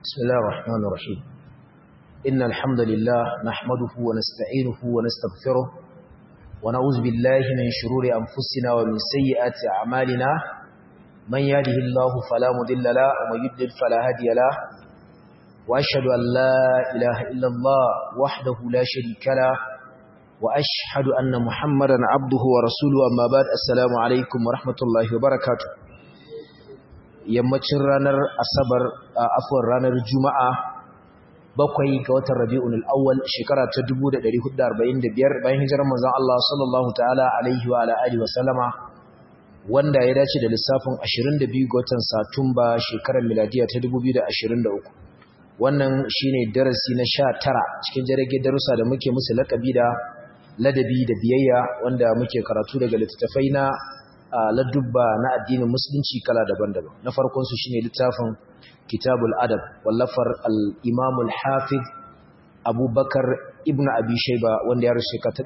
بسم الله الرحمن الرحيم إن الحمد لله نحمده ونستعينه ونستغفره ونعوذ بالله من شرور أنفسنا ومن سيئات أعمالنا من يهده الله فلا مضل له ومن يضلل فلا هادي له وأشهد أن لا إله إلا الله وحده لا شريك له وأشهد أن محمدا عبده ورسوله أما بعد السلام عليكم ورحمة الله وبركاته yammacin ranar asabar a afuwar ranar juma'a bakwai ga watan rabi'un al'awwal shekara ta 1445 bayan hijirar manzon Allah sallallahu ta'ala alaihi wa ala alihi wa sallama wanda ya dace da lissafin 22 ga watan satumba shekarar miladiya ta 2023 wannan shine darasi na 19 cikin jirage darussa da muke musu lakabi da ladabi da biyayya wanda muke karatu daga littattafai na ladubba na addinin musulunci kala daban-daban na farkon su shine littafin kitabul adab wallafar al-imam al-hafiz abubakar ibn abi shayba wanda ya rushe ta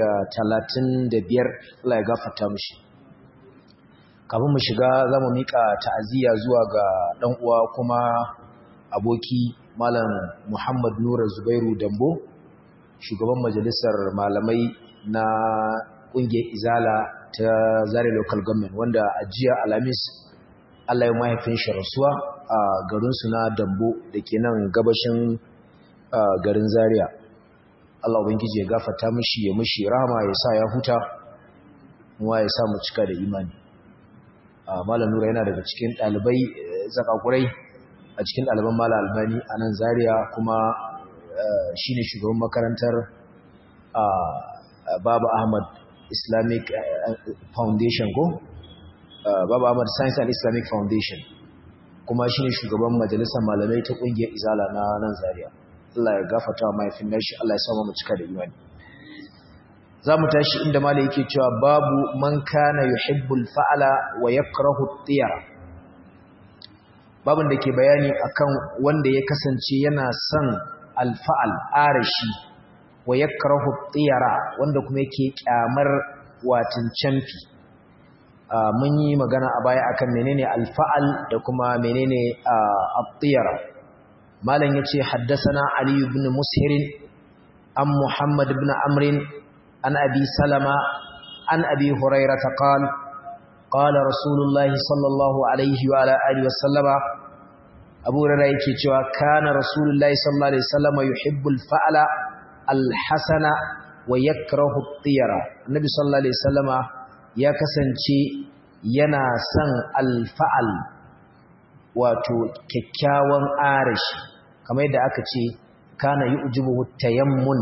235 Allah ya gafarta mishi kafin mu shiga zamu mika ta'aziyya zuwa ga dan uwa kuma aboki malam Muhammad Nura Zubairu Dambo shugaban majalisar malamai na kungiyar Izala ta Zare Local Government wanda a jiya Alhamis Allah ya mahaifin shi rasuwa a garin su na Dambo da ke nan gabashin garin Zaria Allah ubangiji ya gafarta mishi ya mishi rahama ya sa ya huta kuma ya sa mu cika da imani Malam Nura yana daga cikin ɗalibai zakakurai a cikin ɗaliban Malam Albani a nan Zaria kuma shine shugaban makarantar Baba Ahmad Islamic Foundation ko Baba Ahmad Science and Islamic Foundation kuma shine shugaban majalisar malamai ta kungiyar Izala na nan Zaria Allah ya gafarta wa mahaifin nashi Allah ya sa mu cika da imani zamu tashi inda malai yake cewa babu man kana yuhibbul fa'ala wa yakrahu at-tiyara babin da ke bayani akan wanda ya kasance yana son al-fa'al arashi wa yakrahu at-tiyara wanda kuma yake kyamar watin canfi mun yi magana a baya akan menene al-fa'al da kuma menene at-tiyara malam yace haddathana ali ibn mushir an muhammad ibn amr an abi salama an abi hurairah qala qala rasulullahi sallallahu alaihi wa ala alihi wasallama abu hurairah yake cewa kana rasulullahi sallallahu alaihi wasallama yuhibbul fa'ala alhasana wa yakrahu at-tiyara annabi sallallahu alaihi wasallama ya kasance yana son alfa'al wato kyakkyawan arashi kamar yadda aka ce kana yu'jibuhu tayammun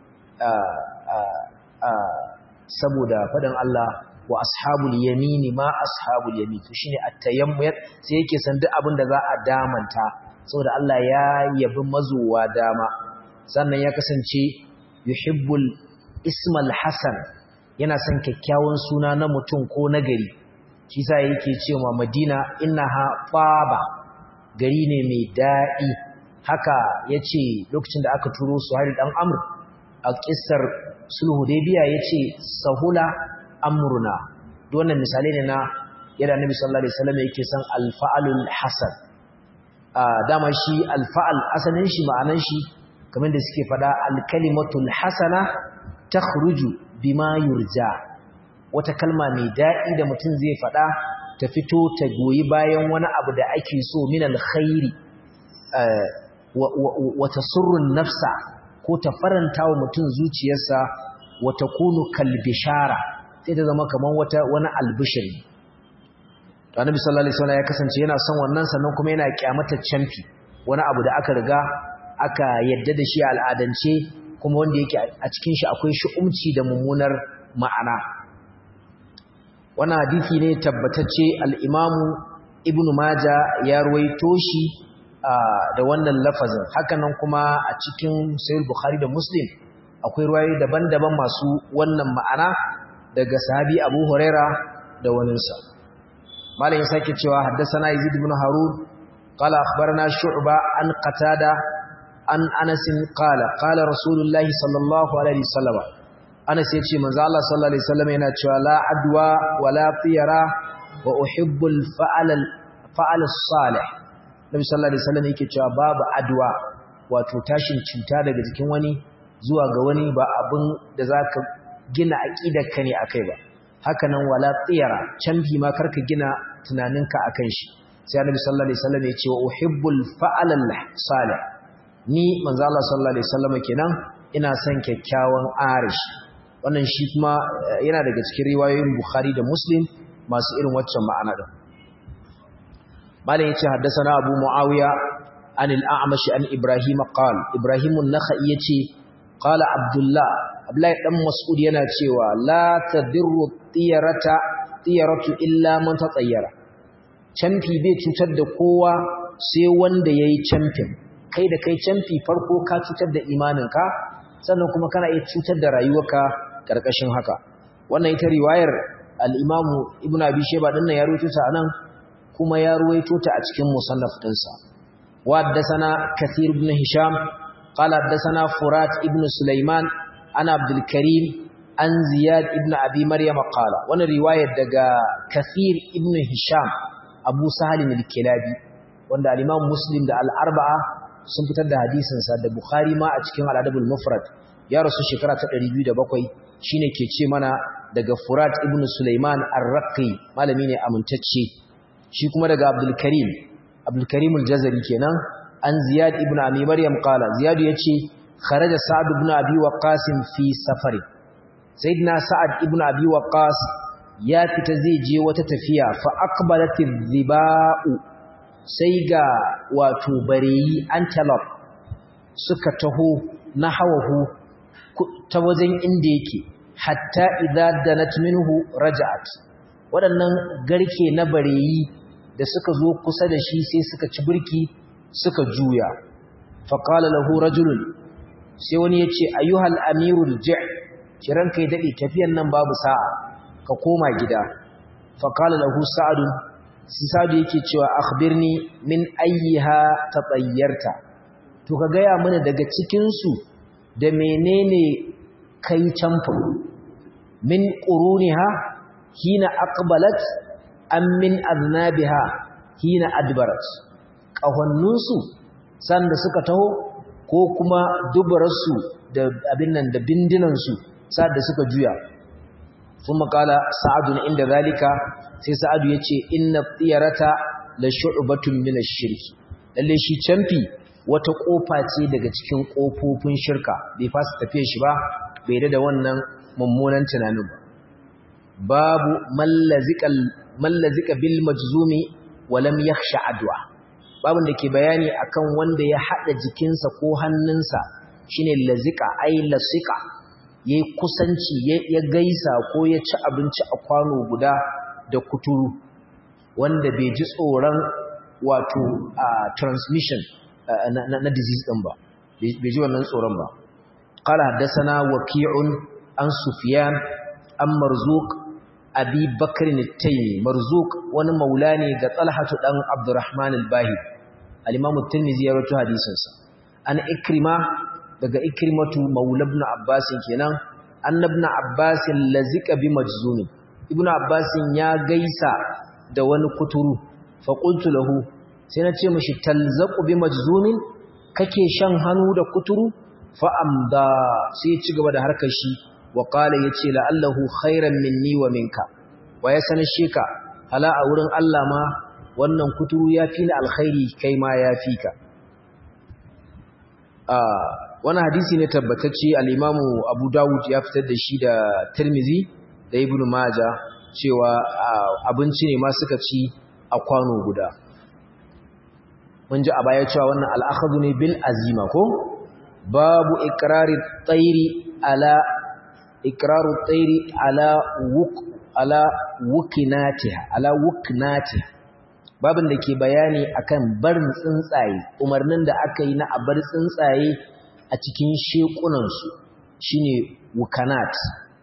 saboda faɗin Allah wa ashabul yamini ma ashabul yamin to shine at-tayammum sai yake san duk abin da za a damanta saboda Allah ya yabi mazuwa dama sannan ya kasance yuhibbul ismal hasan yana son kyakkyawan suna na mutum ko na gari shi sa yake cewa Madina innaha faba gari ne mai daɗi haka yace lokacin da aka turo Suhail dan Amr a kissar sulhu Hudaybiya yace sahula amruna duk wannan misali ne na yadda Annabi sallallahu alaihi wasallam yake son alfa'alul hasan dama shi alfa'al asalin shi ma'anan shi kamar da suke fada alkalimatul hasana takhruju bima yurja wata kalma mai daɗi da mutum zai fada ta fito ta goyi bayan wani abu da ake so min alkhairi wa tasurrun nafsa ko ta faranta wa mutum zuciyarsa wa takunu kalbishara sai ta zama kamar wata wani albishiri to annabi sallallahu alaihi wasallam ya kasance yana son wannan sannan kuma yana kyamata canfi wani abu da aka riga aka yadda da shi a al'adance kuma wanda yake a cikin shi akwai shi'umci da mummunar ma'ana wannan hadisi ne tabbatacce al-imamu ibnu maja ya ruwaito shi da wannan lafazin hakanan kuma a cikin sahih bukhari da muslim akwai ruwayoyi daban-daban masu wannan ma'ana daga sahabi abu huraira da waninsa malam ya sake cewa haddasa yazid ibn harun qala akhbarana shu'ba an qatada an anasin qala qala rasulullahi sallallahu alaihi wasallam anas yace manzo Allah sallallahu alaihi wasallam yana cewa la adwa wala tiyara wa uhibbul fa'al fa'al salih Nabi sallallahu alaihi wasallam yake cewa babu adwa wato tashin cuta daga jikin wani zuwa ga wani ba abin da zaka gina aqidarka ne akai ba haka nan wala tsiyara canfi ma karka gina tunaninka akan shi sai Annabi sallallahu alaihi wasallam ya ce wa uhibbul fa'alal salih ni manzo Allah sallallahu alaihi wasallam kenan ina son kyakkyawan arish wannan shi kuma yana daga cikin riwayoyin Bukhari da Muslim masu irin waccan ma'ana din malam yace haddathana Abu Muawiya an al-A'mash an Ibrahim qala Ibrahim an-Nakhai yace qala Abdullah Abdullahi dan Mas'ud yana cewa la tadirru tiyarata tiyaratu illa man tatayyara camfi bai cutar da kowa sai wanda yayi camfin kai da kai camfi farko ka cutar da imaninka sannan kuma kana iya cutar da rayuwarka karkashin haka wannan ita riwayar al-Imam Ibn Abi Shayba din nan ya rawaito ta anan kuma ya rawaito ta a cikin musannaf dinsa wa haddathana Kathir ibn Hisham qala haddathana Furat ibn Sulaiman ana Abdul Karim an Ziyad ibn Abi Maryam qala wannan riwayar daga Kathir ibn Hisham Abu Sahal al-Kilabi wanda al-Imam Muslim da al-Arba'a sun fitar da hadisinsa da Bukhari ma a cikin Al-Adabul Mufrad ya rasu shekara ta 207 shine ke ce mana daga Furat ibn Sulaiman Ar-Raqi malami ne amintacce shi kuma daga Abdul Karim Abdul Karim al-Jazari kenan an Ziyad ibn Abi Maryam qala Ziyad yace kharaja Sa'd ibn Abi Waqqas fi safari Sayyidina Sa'ad ibn Abi Waqqas ya fita zai je wata tafiya fa aqbalatiz ziba'u sai ga wato bareyi antelope suka taho na hawahu ta wajen inda yake hatta idza danat minhu raja'at waɗannan garke na bareyi da suka zo kusa da shi sai suka ci burki suka juya fa qala lahu rajulun sai wani yace ayyuhal amirul ji' kiran kai dade tafiyan nan babu sa'a ka koma gida fa qala lahu sa'adun sisadu yake cewa akhbirni min ayyiha tatayyarta to ka gaya mana daga cikin su da menene kai camfa min quruniha hina aqbalat am min aznabiha hina adbarat kahonnun su sanda suka taho ko kuma dubararsu da abin nan da bindinan su sanda suka juya ثم قال سعد عند ذلك sai sa'adu yace inna tiyarata la shu'batun min ash-shirk lalle shi camfi wata kofa ce daga cikin kofofin shirka bai fasa tafiye shi ba bai da wannan mummunan tunanin ba babu mallazikal mallazika bil majzumi wa lam yakhsha adwa babun da ke bayani akan wanda ya hada jikinsa ko hannunsa shine lazika ai lasika ya yi kusanci ya gaisa ko ya ci abinci a kwano guda da kuturu wanda bai ji tsoron wato transmission na disease ɗin ba bai ji wannan tsoron ba ƙala haddasana waki'un an sufiyan an marzuk abi bakarin taimi marzuk wani maula ne ga tsalhatu ɗan abdurrahman al-bahir alimamu tirmizi ya rato hadisinsa an ikrima daga ikrimatu maula ibn abbas kenan annabna abbas lazika bi majzumi ibn abbas ya gaisa da wani kuturu fa qultu lahu sai na ce mishi talzaqu bi majzumin kake shan hannu da kuturu fa amda sai ya ci gaba da harkar shi wa qala yace la'allahu khairan minni wa minka wa ya sanar sheka hala a wurin Allah ma wannan kuturu ya fi ni alkhairi kai ma ya fi ka wani hadisi ne tabbatacce al'imamu abu dawud ya fitar da shi da tirmizi da ibn maja cewa abinci ne ma suka ci a kwano guda mun ji a baya cewa wannan al'akhadu ne bil azima ko babu ikirari tsairi ala ikiraru tsairi ala wuk ala wukinatiha ala wuknatiha babin da ke bayani akan barin tsuntsaye umarnin da aka yi na a bar tsuntsaye a cikin shekunansu shine wukanat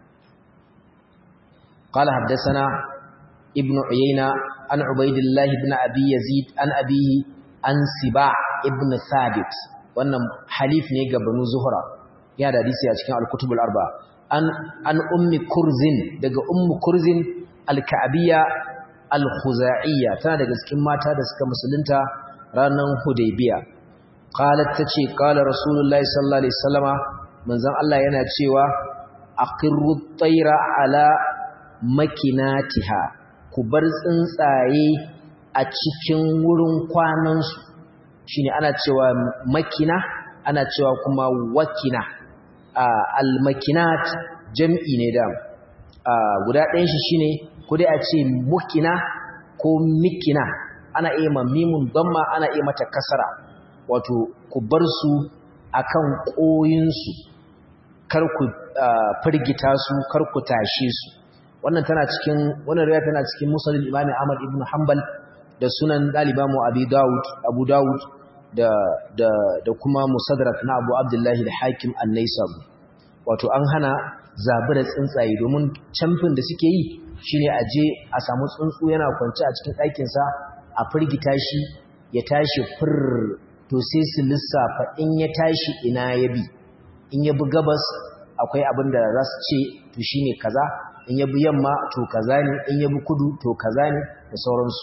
قال حدثنا ابن عيينة عن عبيد الله بن أبي يزيد عن أبيه عن سباع ابن ثابت wannan halif ne ga banu zuhra ya da hadisi a cikin al-kutub al-arba an an ummi kurzin daga ummu kurzin al-ka'biyya al-khuza'iyya tana daga cikin mata da suka musulunta ranan hudaybiya qalat tace qala rasulullahi sallallahu alaihi wasallama manzon Allah yana cewa aqirru tayra ala makinatiha ku bar tsuntsaye a cikin wurin kwanansu shine ana cewa makina ana cewa kuma wakina al-makinat jam'i ne da guda ɗayan shi shine ko dai a ce mukina ko mikina ana iya ma mimun damma ana iya mata kasara wato ku bar su akan koyinsu kar ku firgita su kar ku tashe su wannan tana cikin wannan riwaya tana cikin musnad Imam Ahmad ibn Hanbal da sunan dalibamu Abi Dawud Abu Dawud da da da kuma Musaddarak na Abu Abdullah al-Hakim an-Naisab wato an hana zabura tsuntsaye domin camfin da suke yi shine a je a samu tsuntsu yana kwance a cikin ɗakin sa a firgita shi ya tashi fur to sai su lissafa in ya tashi ina ya bi in ya bi gabas akwai abin da za su ce to shine kaza in yabi yamma to kaza ne in yabi kudu to kaza ne da sauransu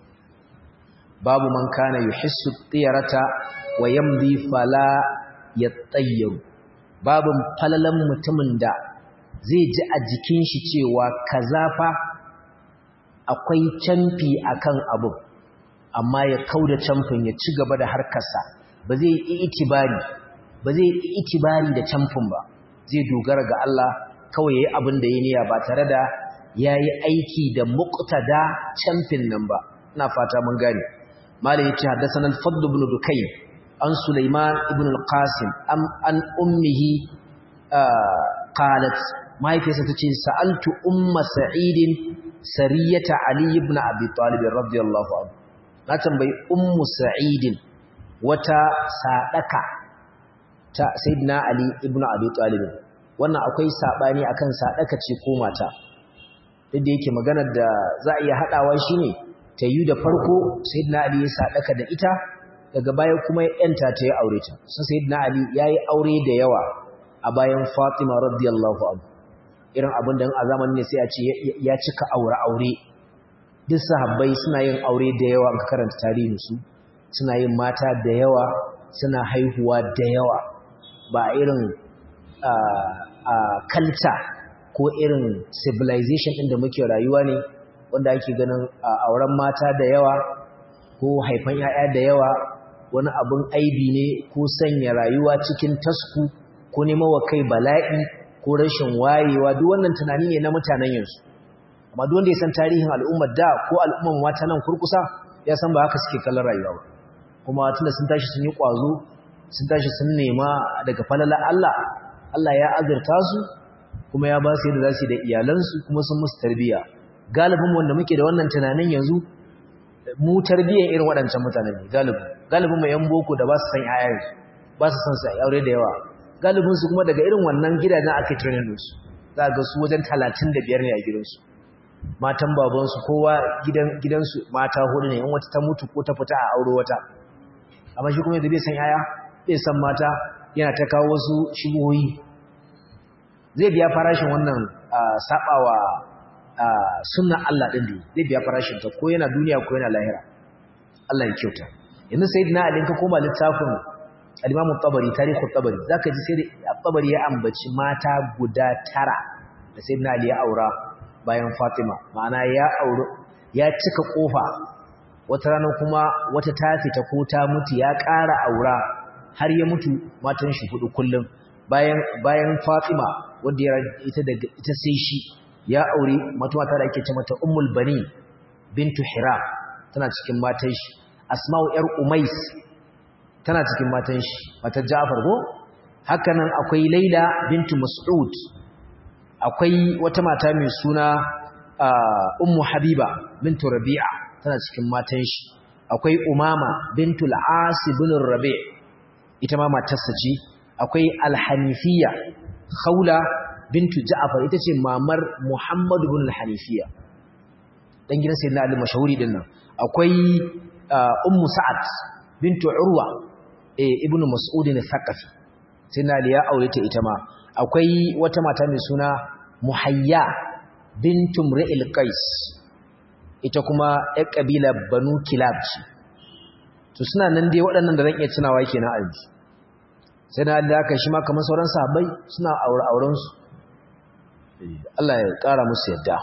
babu man kana yuhissu tiyarata wa yamdi fala yattayyaru babu falalan mutumin da zai ji a jikin shi cewa kaza fa akwai canfi akan abu amma ya kauda canfin ya ci gaba da harkarsa ba zai yi itibari ba zai yi itibari da canfin ba zai dogara ga Allah kawai yayi abin da yayi niyya ba tare da yayi aiki da muqtada camfin nan ba ina fata mun gane malai yace haddathana al-fadl ibn dukay an sulaiman ibn al-qasim am an ummihi qalat mahaifiyarsa tace sa'altu umma sa'id sariyata ali ibn abi talib radiyallahu anhu na tambayi ummu sa'id wata sadaka ta sayyidina ali ibn abi talib wannan akwai sabani akan sadaka ce ko mata duk da yake maganar da za a iya hadawa shine ta yi da farko sayyidina ali ya sadaka da ita daga baya kuma ya yanta ta ya aure ta sun sayyidina ali yayi aure da yawa a bayan fatima radiyallahu anha irin abin da a zamanin ne sai a ce ya cika aure aure duk sahabbai suna yin aure da yawa an karanta tarihin su suna yin mata da yawa suna haihuwa da yawa ba irin culture ko irin civilization ɗin da muke rayuwa ne wanda ake ganin auren mata da yawa ko haifan ‘ya'ya da yawa wani abin aibi ne ko sanya rayuwa cikin tasku ko nema wa kai bala'i ko rashin wayewa duk wannan tunani ne na mutanen yanzu amma duk wanda ya san tarihin al'ummar da ko al'ummar mata nan kurkusa ya san ba haka suke kallon rayuwa ba kuma tunda sun tashi sun yi ƙwazo sun tashi sun nema daga falala Allah Allah ya azurta su kuma ya ba su yadda za su yi da iyalansu kuma sun musu tarbiyya galibin wanda muke da wannan tunanin yanzu mu tarbiyyar irin waɗancan mutanen ne galibin galibin mai yan boko da ba su san yayansu ba su san su aure da yawa galibin su kuma daga irin wannan gidajen aka training su za ga su wajen talatin da biyar ne a gidansu matan babansu kowa gidan gidansu mata hudu ne in wata ta mutu ko ta fita a auro wata amma shi kuma yadda bai san yaya bai san mata yana ta kawo wasu shigohi zai biya farashin wannan sabawa sunnan Allah din da zai biya farashin ta ko yana duniya ko yana lahira Allah ya kyauta yanzu sayyidina Ali ka koma littafin al-Imam tabari tarihu tabari zaka ji sai tabari ya ambaci mata guda tara da sayyidina Ali ya aura bayan Fatima ma'ana ya aure ya cika kofa wata rana kuma wata ta fita ko ta mutu ya ƙara aura har ya mutu matan shi hudu kullum bayan bayan Fatima wanda ya ita daga ita sai shi ya aure mata mata da ake ce mata Ummul Bani bintu Hira tana cikin matan shi Asma'u yar Umais tana cikin matan shi matar Ja'far ko haka nan akwai Laila bintu Mas'ud akwai wata mata mai suna Ummu Habiba bintu Rabi'a tana cikin matan shi akwai Umama bintul As ibn Rabi' ita ma matarsa ce akwai Al-Hanifiyya Khawla bintu Ja'far ita ce mamar Muhammad ibn Al-Hanifiyya dan gidan Sayyidina Ali mashahuri din nan akwai Ummu Sa'ad bintu Urwa eh ibn Mas'ud al-Thaqafi Sayyidina Ali ya aure ta ita ma akwai wata mata mai suna Muhayya bintu Mri'il Qais ita kuma ƴar kabila Banu Kilab ce to suna nan dai waɗannan da zan iya tunawa kenan a yanzu sai na da aka shi ma kamar sauran sahabbai suna aure aurensu Allah ya ƙara musu yadda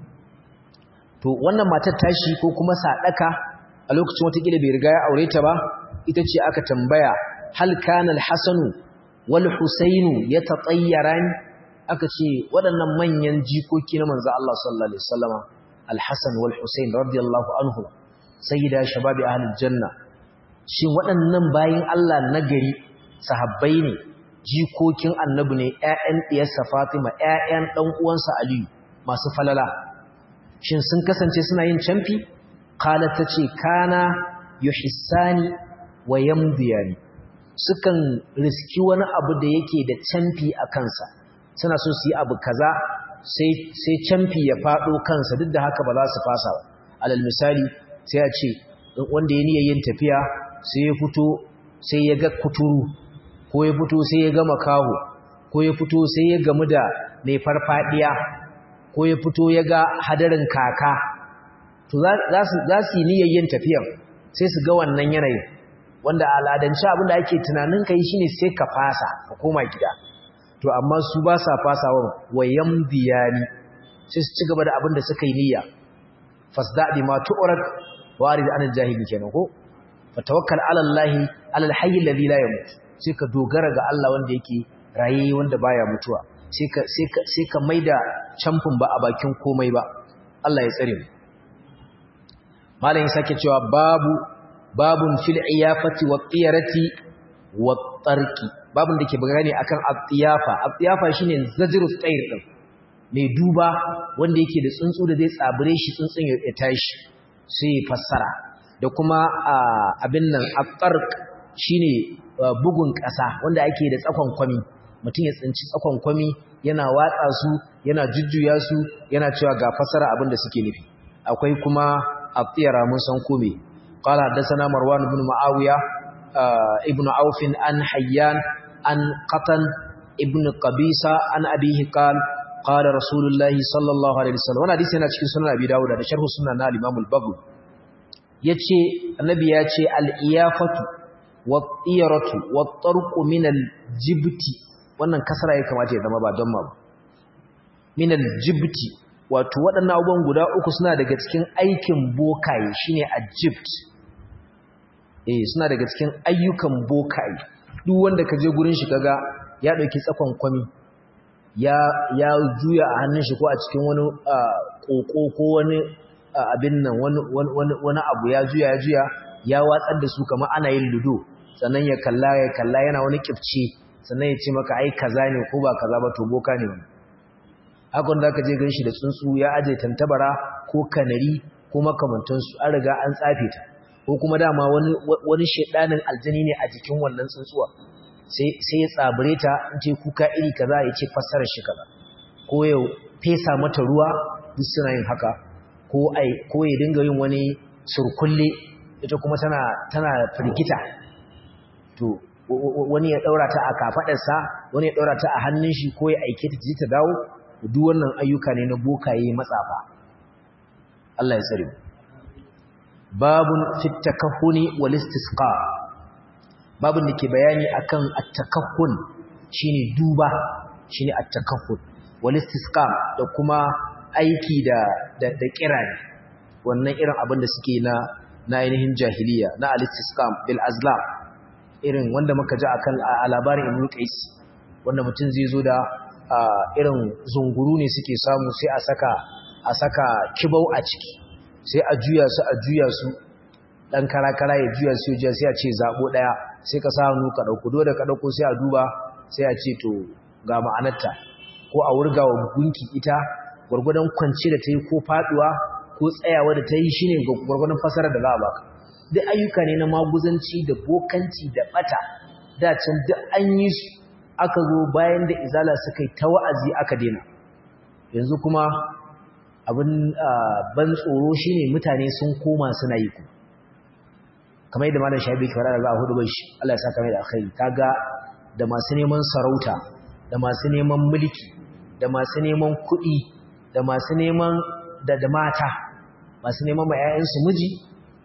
to wannan matar tashi ko kuma sadaka a lokacin wata kila bai riga ya aure ta ba ita ce aka tambaya hal kana al-hasanu wal husainu yatatayyaran aka ce waɗannan manyan jikoki na manzo Allah sallallahu alaihi wasallama al-hasan wal husain radiyallahu anhu sayyida shababi ahlul janna shin waɗannan bayin Allah nagari sahabbai ne jikokin annabi ne ƴaƴan diyarsa Fatima ƴaƴan dan uwansa Aliyu masu falala shin sun kasance suna yin camfi qalat tace kana yuhissani wa yamdiyani sukan riski wani abu da yake da camfi a kansa suna so su yi abu kaza sai sai camfi ya fado kansa duk da haka ba za su fasa ba alal misali sai a ce wanda ya niyyar yin tafiya sai ya fito sai ya ga kuturu ko ya fito sai ya ga makaho ko ya fito sai ya gamu da mai farfadiya ko ya fito ya ga hadarin kaka to za su yi niyyar yin tafiyan sai su ga wannan yanayin wanda al'adance abin da ake tunanin ka yi shine sai ka fasa ka koma gida to amma su ba sa fasawa wayan biyani sai su ci gaba da abin da suka yi niyya fasda bi ma tu'rak warid an jahili kenan ko fatawakkal ala allahi ala alhayy alladhi la yamut sai ka dogara ga Allah wanda yake raye wanda baya mutuwa sai ka sai ka sai ka maida camfin ba a bakin komai ba Allah ya tsare mu malamin sake cewa babu babun fil iyafati wa qiyarati wa tarqi babun da ke bayani akan at-tiyafa at-tiyafa shine zajru tsayr din mai duba wanda yake da tsuntsu da zai tsabure shi tsuntsun ya tashi sai fassara da kuma abin nan at-tarq shine bugun ƙasa wanda ake da tsakon kwami mutum ya tsinci tsakon kwami yana watsa su yana jujjuya su yana cewa ga fassara abin da suke nufi akwai kuma at-tiyara mun san kome قال حدثنا مروان بن معاوية ابن عوف عن حيان عن قطن ابن قبيسة عن أبيه قال قال رسول الله صلى الله عليه وسلم وانا حديث هنا cikin sunan Abi Dawud da sharh sunan na Imam al-Baghawi yace annabi yace al-iyafatu wat-tiyaratu wat-tarqu min al-jibti wannan kasara ya kamata ya zama ba don ma ba min al-jibti wato waɗannan abubuwan guda uku suna daga cikin aikin bokaye shine al-jibt eh suna daga cikin ayyukan bokaye duk wanda ka je gurin shi kaga ya dauki tsakon kwami ya ya juya a hannun shi ko a cikin wani koko ko wani abin nan wani wani wani abu ya juya ya juya ya watsar da su kamar ana yin ludo sannan ya kalla ya kalla yana wani kifce sannan ya ce maka ai kaza ne ko ba kaza ba to boka ne wannan haka wanda zaka je ganin shi da tsuntsu ya aje tantabara ko kanari ko makamantansu an riga an tsafe ta ko kuma dama wani wani shedanin aljani ne a jikin wannan tsuntsuwa sai sai ya tsabure ta in ce kuka iri kaza ya ce fassarar shi kaza ko ya fesa mata ruwa duk suna yin haka ko ai ko ya dinga yin wani surkulle ita kuma tana tana firgita to wani ya daura ta a kafadarsa wani ya daura ta a hannun shi ko ya aike ta ji ta dawo duk wannan ayyuka ne na bokaye matsafa Allah ya tsare babun fit takahuni wal istisqa babun da ke bayani akan at-takahhun shine duba shine at-takahhun wal istisqa da kuma aiki da da, da kirani wannan irin abin da suke na na ainihin jahiliya na al-istisqa bil azlam irin wanda muka ji akan a labarin Ibn Qais wanda mutum zai zo da irin zunguru ne suke samu sai a saka a saka kibau a ciki sai a juya su a juya su dan karakara ya juya su ya sai a ce zabo daya sai ka sa hannu ka dauko dole ka dauko sai a duba sai a ce to ga ma'anarta ko a wurgawa gunki ita gurgurdan kwance da tayi ko faduwa ko tsayawa da tayi shine gurgurdan fasara da za a baka duk ayyuka ne na maguzanci da bokanci da bata da can duk an yi su aka zo bayan da izala suka yi ta wa'azi aka dena yanzu kuma abin ban tsoro shine mutane sun koma suna yi ku kamar yadda malam shabi ke fara da za a hudu shi Allah ya saka mai da alkhairi kaga da masu neman sarauta da masu neman mulki da masu neman kuɗi da masu neman da da mata masu neman ma 'ya'yansu miji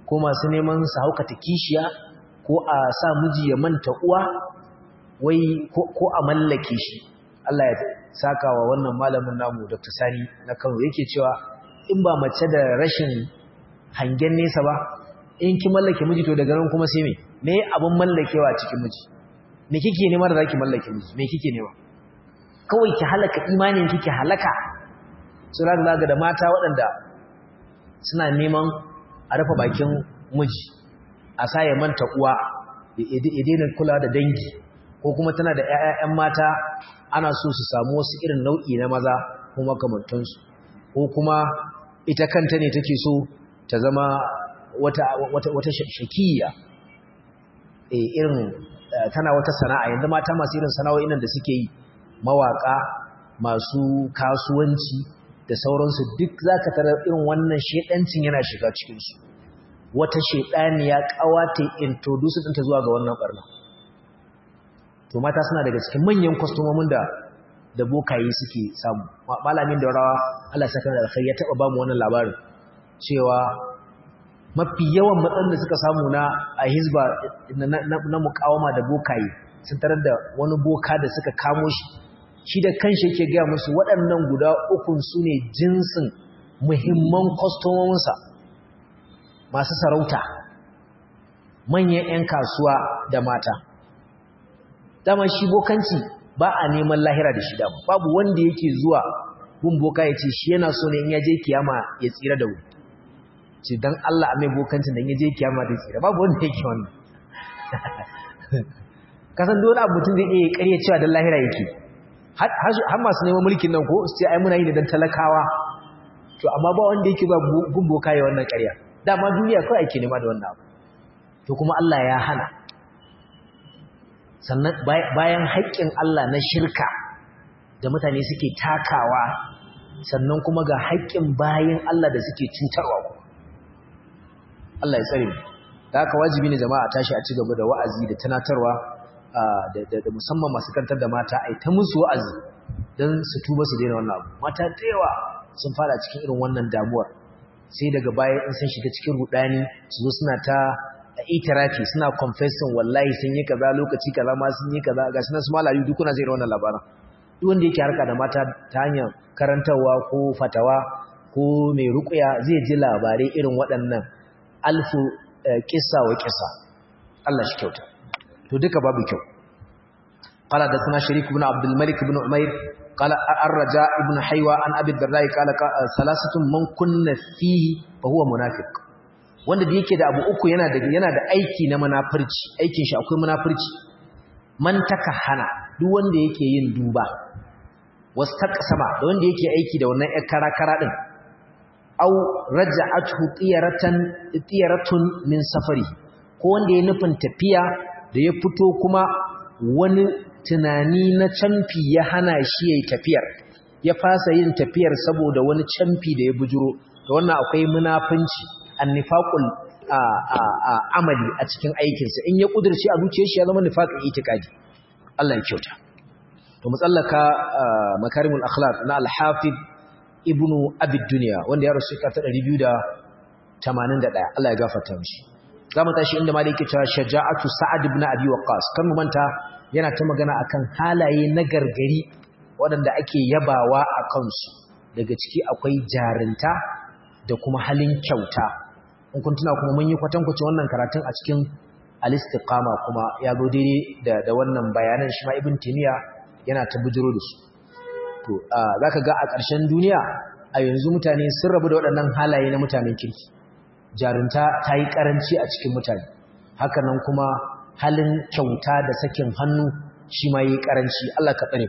ko masu neman su haukata kishiya ko a sa miji ya manta uwa wai ko a mallake shi Allah ya saka wa wannan malamin namu Dr. Sani na Kano yake cewa in ba mace da rashin hangen nesa ba in ki mallake miji to daga nan kuma sai me me abun mallakewa cikin miji me kike nema da zaki mallake miji me kike nema kawai ki halaka imanin kike halaka sura da zaga da mata waɗanda suna neman a rufe bakin miji a sa ya manta uwa ya daina kula da dangi ko kuma tana da ƴaƴan mata ana so su samu wasu irin nau'i na maza ko makamantansu ko kuma ita kanta ne take so ta zama wata wata wata shakiya eh irin tana wata sana'a yanzu mata masu irin sana'o'in da suke yi mawaka masu kasuwanci da sauransu duk zaka tarar irin wannan shedancin yana shiga cikin su wata shedaniya kawata introduce ɗinta zuwa ga wannan barna to mata suna daga cikin manyan kwastomomin da da bokaye suke samu malamin da rawa Allah saka da alkhairi ya taba ba mu wannan labarin cewa mafi yawan matsalar da suka samu na a hizba na mukawama da bokaye sun tarar da wani boka da suka kamo shi shi da kanshi yake gaya musu waɗannan guda ukun su ne jinsin muhimman kwastomominsa masu sarauta manyan 'yan kasuwa da mata dama shi bokanci ba a neman lahira da shi dama babu wanda yake zuwa gun boka ya ce shi yana so ne in ya je kiyama ya tsira da wuri ce don Allah a mai bokancin da ya je kiyama da tsira babu wanda yake wannan kasan dole abu mutum zai iya ƙarya cewa don lahira yake har masu neman mulkin nan ko su ce ai muna yi ne don talakawa to amma ba wanda yake ba gun boka ya wannan ƙarya dama duniya kawai ake nema da wannan abu to kuma Allah ya hana sannan bayan haƙƙin Allah na shirka da mutane suke takawa sannan kuma ga haƙƙin bayan Allah da suke cutarwa ku Allah ya tsare mu da haka wajibi ne jama'a tashi a ci gaba da wa'azi da tunatarwa da musamman masu kantar da mata ai ta musu wa'azi don su tuba su daina wannan abu mata da yawa sun fara cikin irin wannan damuwar sai daga baya in sun shiga cikin rudani su zo suna ta itirafi suna confessing wallahi sun yi kaza lokaci kaza ma sun yi kaza gashi nan su malayu duk kuna zai wannan labaran duk wanda yake harka da mata ta hanyar karantarwa ko fatawa ko mai ruqya zai ji labarai irin waɗannan alfu kissa wa kissa Allah shi kyauta to duka babu kyau قال حدثنا شريك بن عبد الملك بن عمير قال الرجاء ابن حيوى عن ابي الدرداء قال ثلاثه من كن فيه فهو منافق wanda da yake da abu uku yana da yana da aiki na munafurci aikin shi akwai munafurci man takahana duk wanda yake yin duba wastaqsama da wanda yake aiki da wannan ƴar karakara din aw raja'athu tiyaratan tiyaratun min safari ko wanda ya nufin tafiya da ya fito kuma wani tunani na camfi ya hana shi yayi tafiyar ya fasa yin tafiyar saboda wani camfi da ya bujuro da wannan akwai munafunci annifaqul amali a cikin aikinsa in ya kudirce a zuciyar shi ya zama nifaqin itikadi Allah ya kyauta to mutsallaka makarimul akhlaq na al-hafiz ibnu abi dunya wanda ya rasu ka ta 281 Allah ya gafarta mishi zamu tashi inda maliki ta shaja'atu sa'ad ibn abi waqqas kan mu manta yana ta magana akan halaye na gargari waɗanda ake yabawa a kansu daga ciki akwai jarinta da kuma halin kyauta in kun tuna kuma mun yi kwatankwacin wannan karatun a cikin al-istiqama kuma ya zo daidai da da wannan bayanan shi ma ibn timiya yana ta bujiro da su to zaka ga a ƙarshen duniya a yanzu mutane sun rabu da waɗannan halaye na mutanen kirki jarunta ta yi ƙaranci a cikin mutane haka nan kuma halin kyauta da sakin hannu shi ma yi ƙaranci Allah ka tsare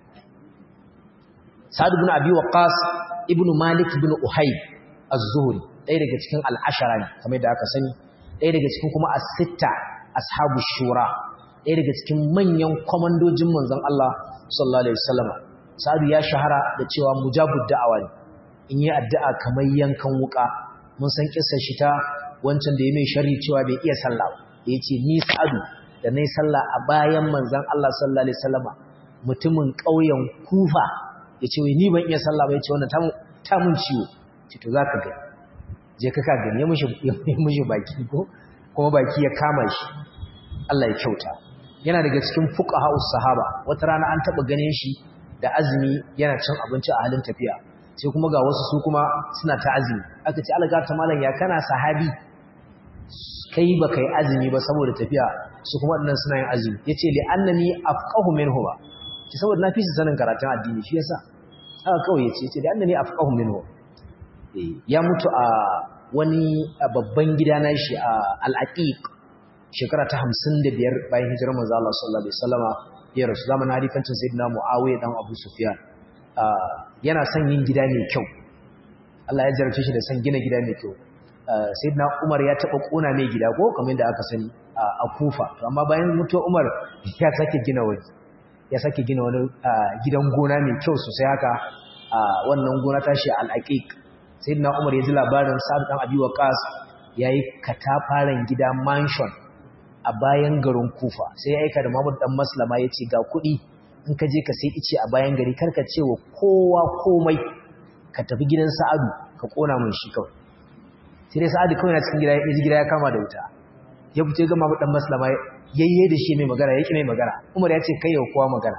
Sa'ad ibn Abi Waqqas ibn Malik ibn Uhayb az-Zuhri ɗaya daga cikin al'ashara ne kamar da aka sani ɗaya daga cikin kuma as-sitta ashabu shura ɗaya daga cikin manyan komandojin manzon Allah sallallahu alaihi wasallam Sa'ad ya shahara da cewa mujabud da'awa ne in yi addu'a kamar yankan wuka mun san kissar shi ta wancan da ya mai sharri cewa bai iya sallah da yace ni Sa'adu da nayi sallah a bayan manzon Allah sallallahu alaihi wasallama mutumin ƙauyen Kufa yace wai ni ban iya sallah ba yace wannan ta mun ciwo ce to zaka ga je ka gani ya mushi baki ko kuma baki ya kama shi Allah ya kyauta yana daga cikin fuqaha sahaba wata rana an taba ganin shi da azumi yana cin abinci a halin tafiya sai kuma ga wasu su kuma suna ta azumi aka ce Allah ta malam ya kana sahabi kai ba kai azumi ba saboda tafiya su kuma dinnan suna yin azumi yace li annani afqahu minhu ba ki saboda na fi su sanin karatun addini shi yasa haka kawai yace yace li annani afqahu minhu ya mutu a wani babban gida na shi a al-aqiq shekara ta 55 bayan hijirar manzo Allah sallallahu alaihi wasallama ya rasu zamanin halifancin sayyidina Muawiya dan Abu Sufyan yana son yin gida mai kyau Allah ya jarrace shi da son gina gida mai kyau sayyidina Umar ya taba kona mai gida ko kamar yadda aka sani a Kufa to amma bayan mutuwar Umar ya sake gina wani ya sake gina wani gidan gona mai kyau sosai haka wannan gona tashi al-Aqiq sayyidina Umar ya ji labarin Sa'd dan Abi Waqqas yayi katafaren gida mansion a bayan garin Kufa sai ya aika da Muhammad dan Maslama yace ga kuɗi in ka je ka sai ice a bayan gari karka ce wa kowa komai ka tafi gidan Sa'adu ka kona mun shi kawai sai dai Sa'adu kawai na cikin gida ya gida ya kama da wuta ya fito ga Muhammad dan Maslama yayye da shi mai magana yake mai magana Umar ya ce kai yau kowa magana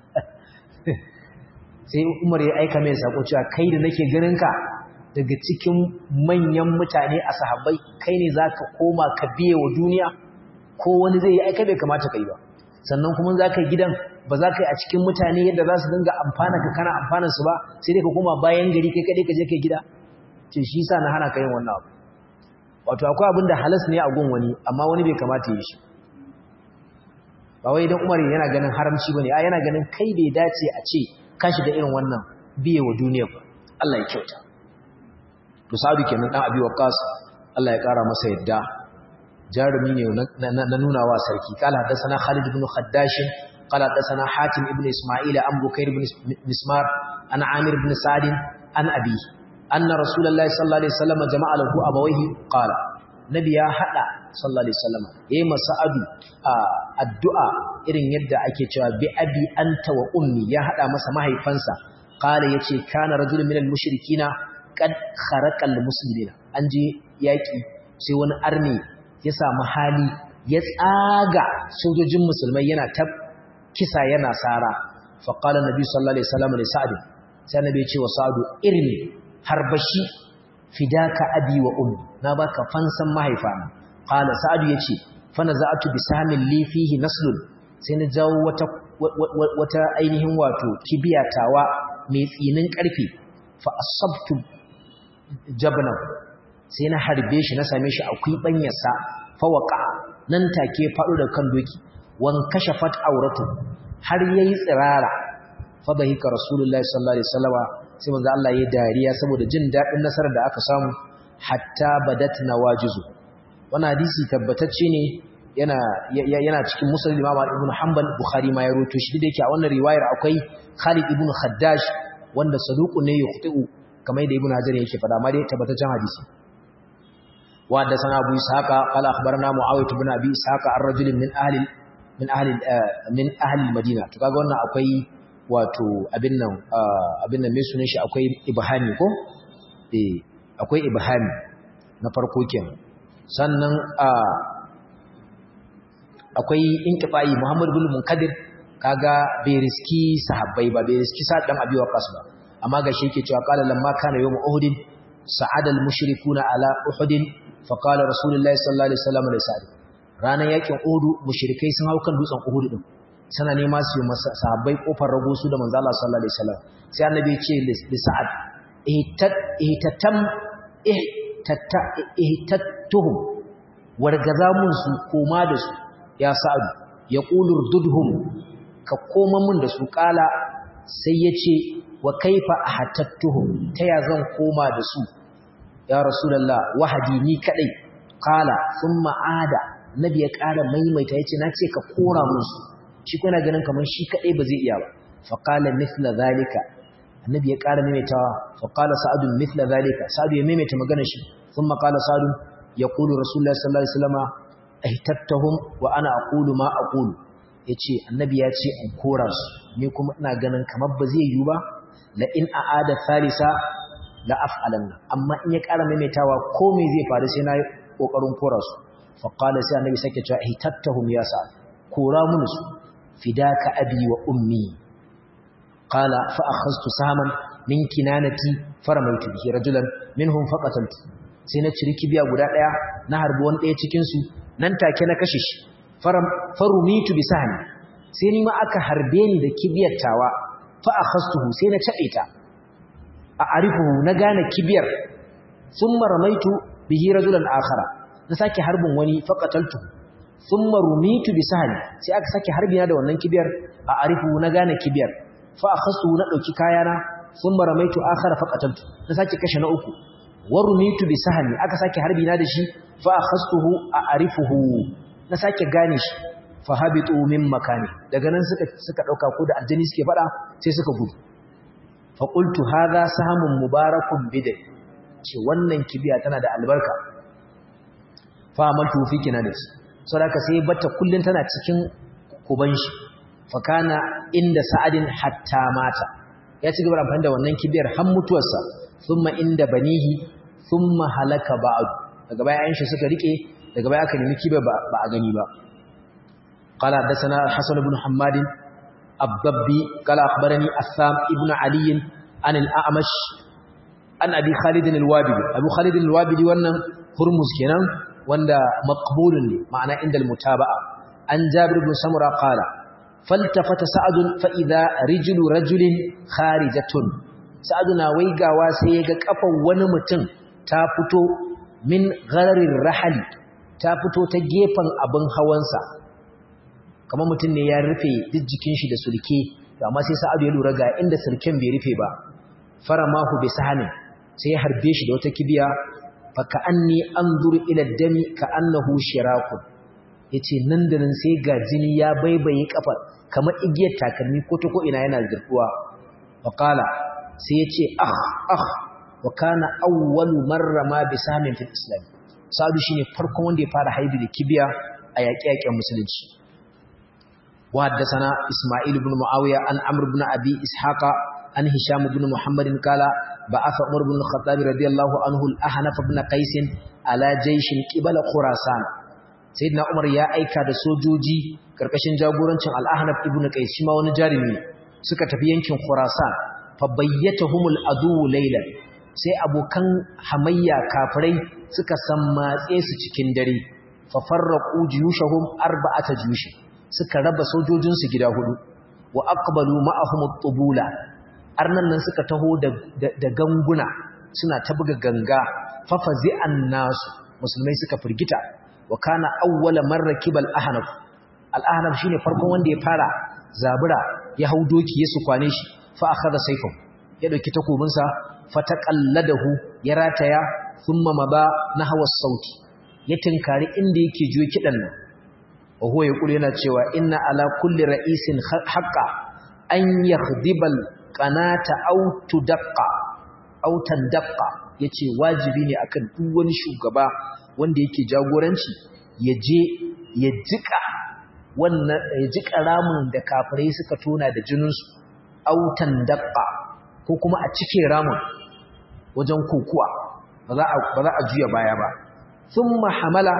sai Umar ya aika mai sako cewa kai da nake ganin ka daga cikin manyan mutane a sahabbai kai ne zaka koma ka biye wa duniya ko wani zai yi aika bai kamata kai ba sannan kuma za ka yi gidan ba za ka yi a cikin mutane yadda za su dinga amfana ka kana amfanan su ba sai dai ka koma bayan gari kai kaɗai ka je kai gida ce shi sa na hana ka yin wannan abu wato akwai abin da halas ne a gun wani amma wani bai kamata yi shi ba wai idan umar yana ganin haramci ba ne a yana ganin kai bai dace a ce ka shiga irin wannan biye wa duniya ba Allah ya kyauta to sa'adu kenan dan abi waqas Allah ya kara masa yadda jarumi ne na nuna wa sarki kala haddathana Khalid ibn Khaddash qala haddathana Hatim ibn Isma'il an Bukair ibn Mismar an Amir ibn Sa'd an Abi anna Rasulullahi sallallahu alaihi wasallam jama'a lahu abawayhi qala nabi ya hada sallallahu alaihi wasallam yayi masa'adu addu'a irin yadda ake cewa bi abi anta wa ummi ya hada masa mahaifansa qala yace kana rajulun minal mushrikina qad kharaqa al muslimina an je yaki sai wani arni ya samu hali ya tsaga sojojin musulmai yana ta kisa yana sara faƙala nabi sallallahu alaihi wasallam da sa'ad sai nabi ya ce wa sa'adu irni harbashi fidaka abi wa ummi na baka fansan mahaifana qala sa'adu yace fa naza'atu bi sahmin li fihi naslun sai na jawo wata wata ainihin wato kibiyatawa mai tsinin karfi fa asabtu jabnahu sai na harbe shi na same shi a kwiɓanyarsa fawaka nan take faɗo da kan doki wan kashafat auratu har yayi tsirara fa bahika rasulullahi sallallahu alaihi wasallama sai manzo Allah yayi dariya saboda jin dadin nasarar da aka samu hatta badat nawajizu wannan hadisi tabbatacce ne yana yana cikin musnad Imam Ibn Hanbal Bukhari ma ya rawaito shi da yake a wannan riwayar akwai Khalid ibn Khaddash wanda saduqu ne yukhti'u kamar da Ibn Hajar yake faɗa ma dai tabbataccen hadisi وحدثنا ابو اسحاق قال اخبرنا معاويه بن ابي اسحاق الرجل من اهل من اهل من اهل المدينه to kaga wannan akwai wato abin nan abin nan mai sunan shi akwai ibhami ko eh akwai ibhami na farko kenan sannan akwai inqifai muhammad ibn munkadir kaga bai riski sahabbai ba bai riski sa dan abi waqas ba amma gashi yake cewa qala lamma kana yawm uhud sa'ada al-mushrikuna ala uhud فقال رسول الله صلى الله عليه وسلم لسعد ranar yakin Uhud mushrikai sun hau kan dutsen Uhud din sana nema su sahabbai kofar rago su da manzo Allah sallallahu alaihi wasallam sai annabi ya ce li Sa'ad ihtat ihtatam ihtattuhum wargaza mun su koma da su ya Sa'ad ya qulur dudhum ka koma mun da su kala sai yace wa kaifa ahtattuhum ta ya zan koma da su ya rasulullah wahadi ni kadai qala thumma ada nabi ya ƙara maimaita yace nace ka kora musu shi kuna ganin kaman shi kadai ba zai iya ba fa qala mithla zalika annabi ya ƙara maimaitawa fa qala sa'd mithla zalika sa'd ya maimaita maganar shi thumma qala sa'd yaqulu rasulullah sallallahu alaihi wasallam ahtattahum wa ana aqulu ma aqulu yace annabi ya ce in kora su ni kuma ina ganin kamar ba zai yi ba la in aada thalitha la af'alanna amma in ya ƙara maimaitawa ko me zai faru sai na yi kokarin kora su fa qala sai annabi sake cewa ihtattahum ya sa'ad kora mun su fidaka abi wa ummi qala fa akhadtu saman min kinanati faramaitu bihi rajulan minhum faqataltu sai na ciri kibiya guda daya na harbi wani daya cikin su nan take na kashe shi faram farumitu bi sahmi sai ni ma aka harbe ni da kibiyar tawa fa akhastuhu sai na tabe ta a arifuhu na gane kibiyar thumma ramaitu bihi rajulan akhara na sake harbin wani faqataltu thumma rumitu bi sahmi sai aka sake harbina da wannan kibiyar a arifuhu na gane kibiyar fa akhastuhu na dauki kayana sun maramaitu akhara faqataltu na sake kashe na uku warumitu bi sahmi aka sake harbi na da shi fa akhastuhu a'rifuhu na sake gane shi fa habitu min makani daga nan suka suka dauka ko da aljani suke fada sai suka gudu fa qultu hadha sahamun mubarakun bidai ce wannan kibiya tana da albarka fa amaltu fi kinadati saboda sai batta kullun tana cikin kuban shi fa kana inda sa'adin hatta mata ya ci gaba da amfani da wannan kibiyar har mutuwarsa thumma inda banihi thumma halaka ba'd daga baya ayin suka rike daga baya aka nemi kibiyar ba a gani ba qala hadathana hasan ibn hammad abdabbi qala akhbarani assam ibn ali an al-a'mash an abi khalid al-wabidi abu khalid al-wabidi wannan hurmuz kenan wanda maqbulun ne ma'ana inda al-mutaba'a an jabir ibn samura qala faltafata sa'adun fa'iza rijulu rajulin kharijatun sa'aduna waigawa sai ya ga kafan wani mutum ta fito min gararin rahali ta fito ta gefen abin hawansa kamar mutum ne ya rufe duk jikin shi da sulke amma sai sa'adu ya lura ga inda sulken bai rufe ba fara mahu bai sahanin sai ya harbe shi da wata kibiya fa ka anni anzuru ila dami ka annahu shirakun yace nan da nan sai ga jini ya baibaye kafar kamar igiyar takalmi ko ta ko ina yana zurfuwa wa qala sai yace ah ah wa kana awwalu marra ma bi samin fil islam sadu shine farkon wanda ya fara haibi da kibiya a yaƙe-yaƙen musulunci wa haddathana isma'il ibn muawiya an amr ibn abi ishaqa an hisham ibn muhammad qala ba'atha umar ibn al-khattab radiyallahu anhu al-ahnaf ibn qais ala jayshin qibala khurasan sayyidina umar ya aika da sojoji karkashin jagorancin al-ahnaf ibn qais shi ma wani jarumi suka tafi yankin khurasan fa bayyatahumul adu laylan sai abokan hamayya kafirai suka sammatse su cikin dare fa farraqu juyushahum arba'ata juyush suka raba sojojin su gida hudu wa aqbalu ma'ahum at-tubula arnan nan suka taho da da ganguna suna ta buga ganga fa fazi'an nasu musulmai suka firgita wa kana awwala marrakibal ahnaf al-ahnaf shine farkon wanda ya fara zabura ya hau doki ya su kwane shi fa akhadha sayfahu ya dauki takobinsa fataqalladahu ya rataya thumma maba nahwa sauti ya tinkari inda yake juyo kidan nan wa huwa yaqulu yana cewa inna ala kulli ra'isin haqqa an yakhdibal qanata aw tudaqqa aw tandaqqa yace wajibi ne akan duk wani shugaba wanda yake jagoranci ya je ya jika wannan ya jika ramin da kafirai suka tona da jininsu aw tandaqqa ko kuma a cike ramin wajen kokuwa ba za a juya baya ba sun mahamala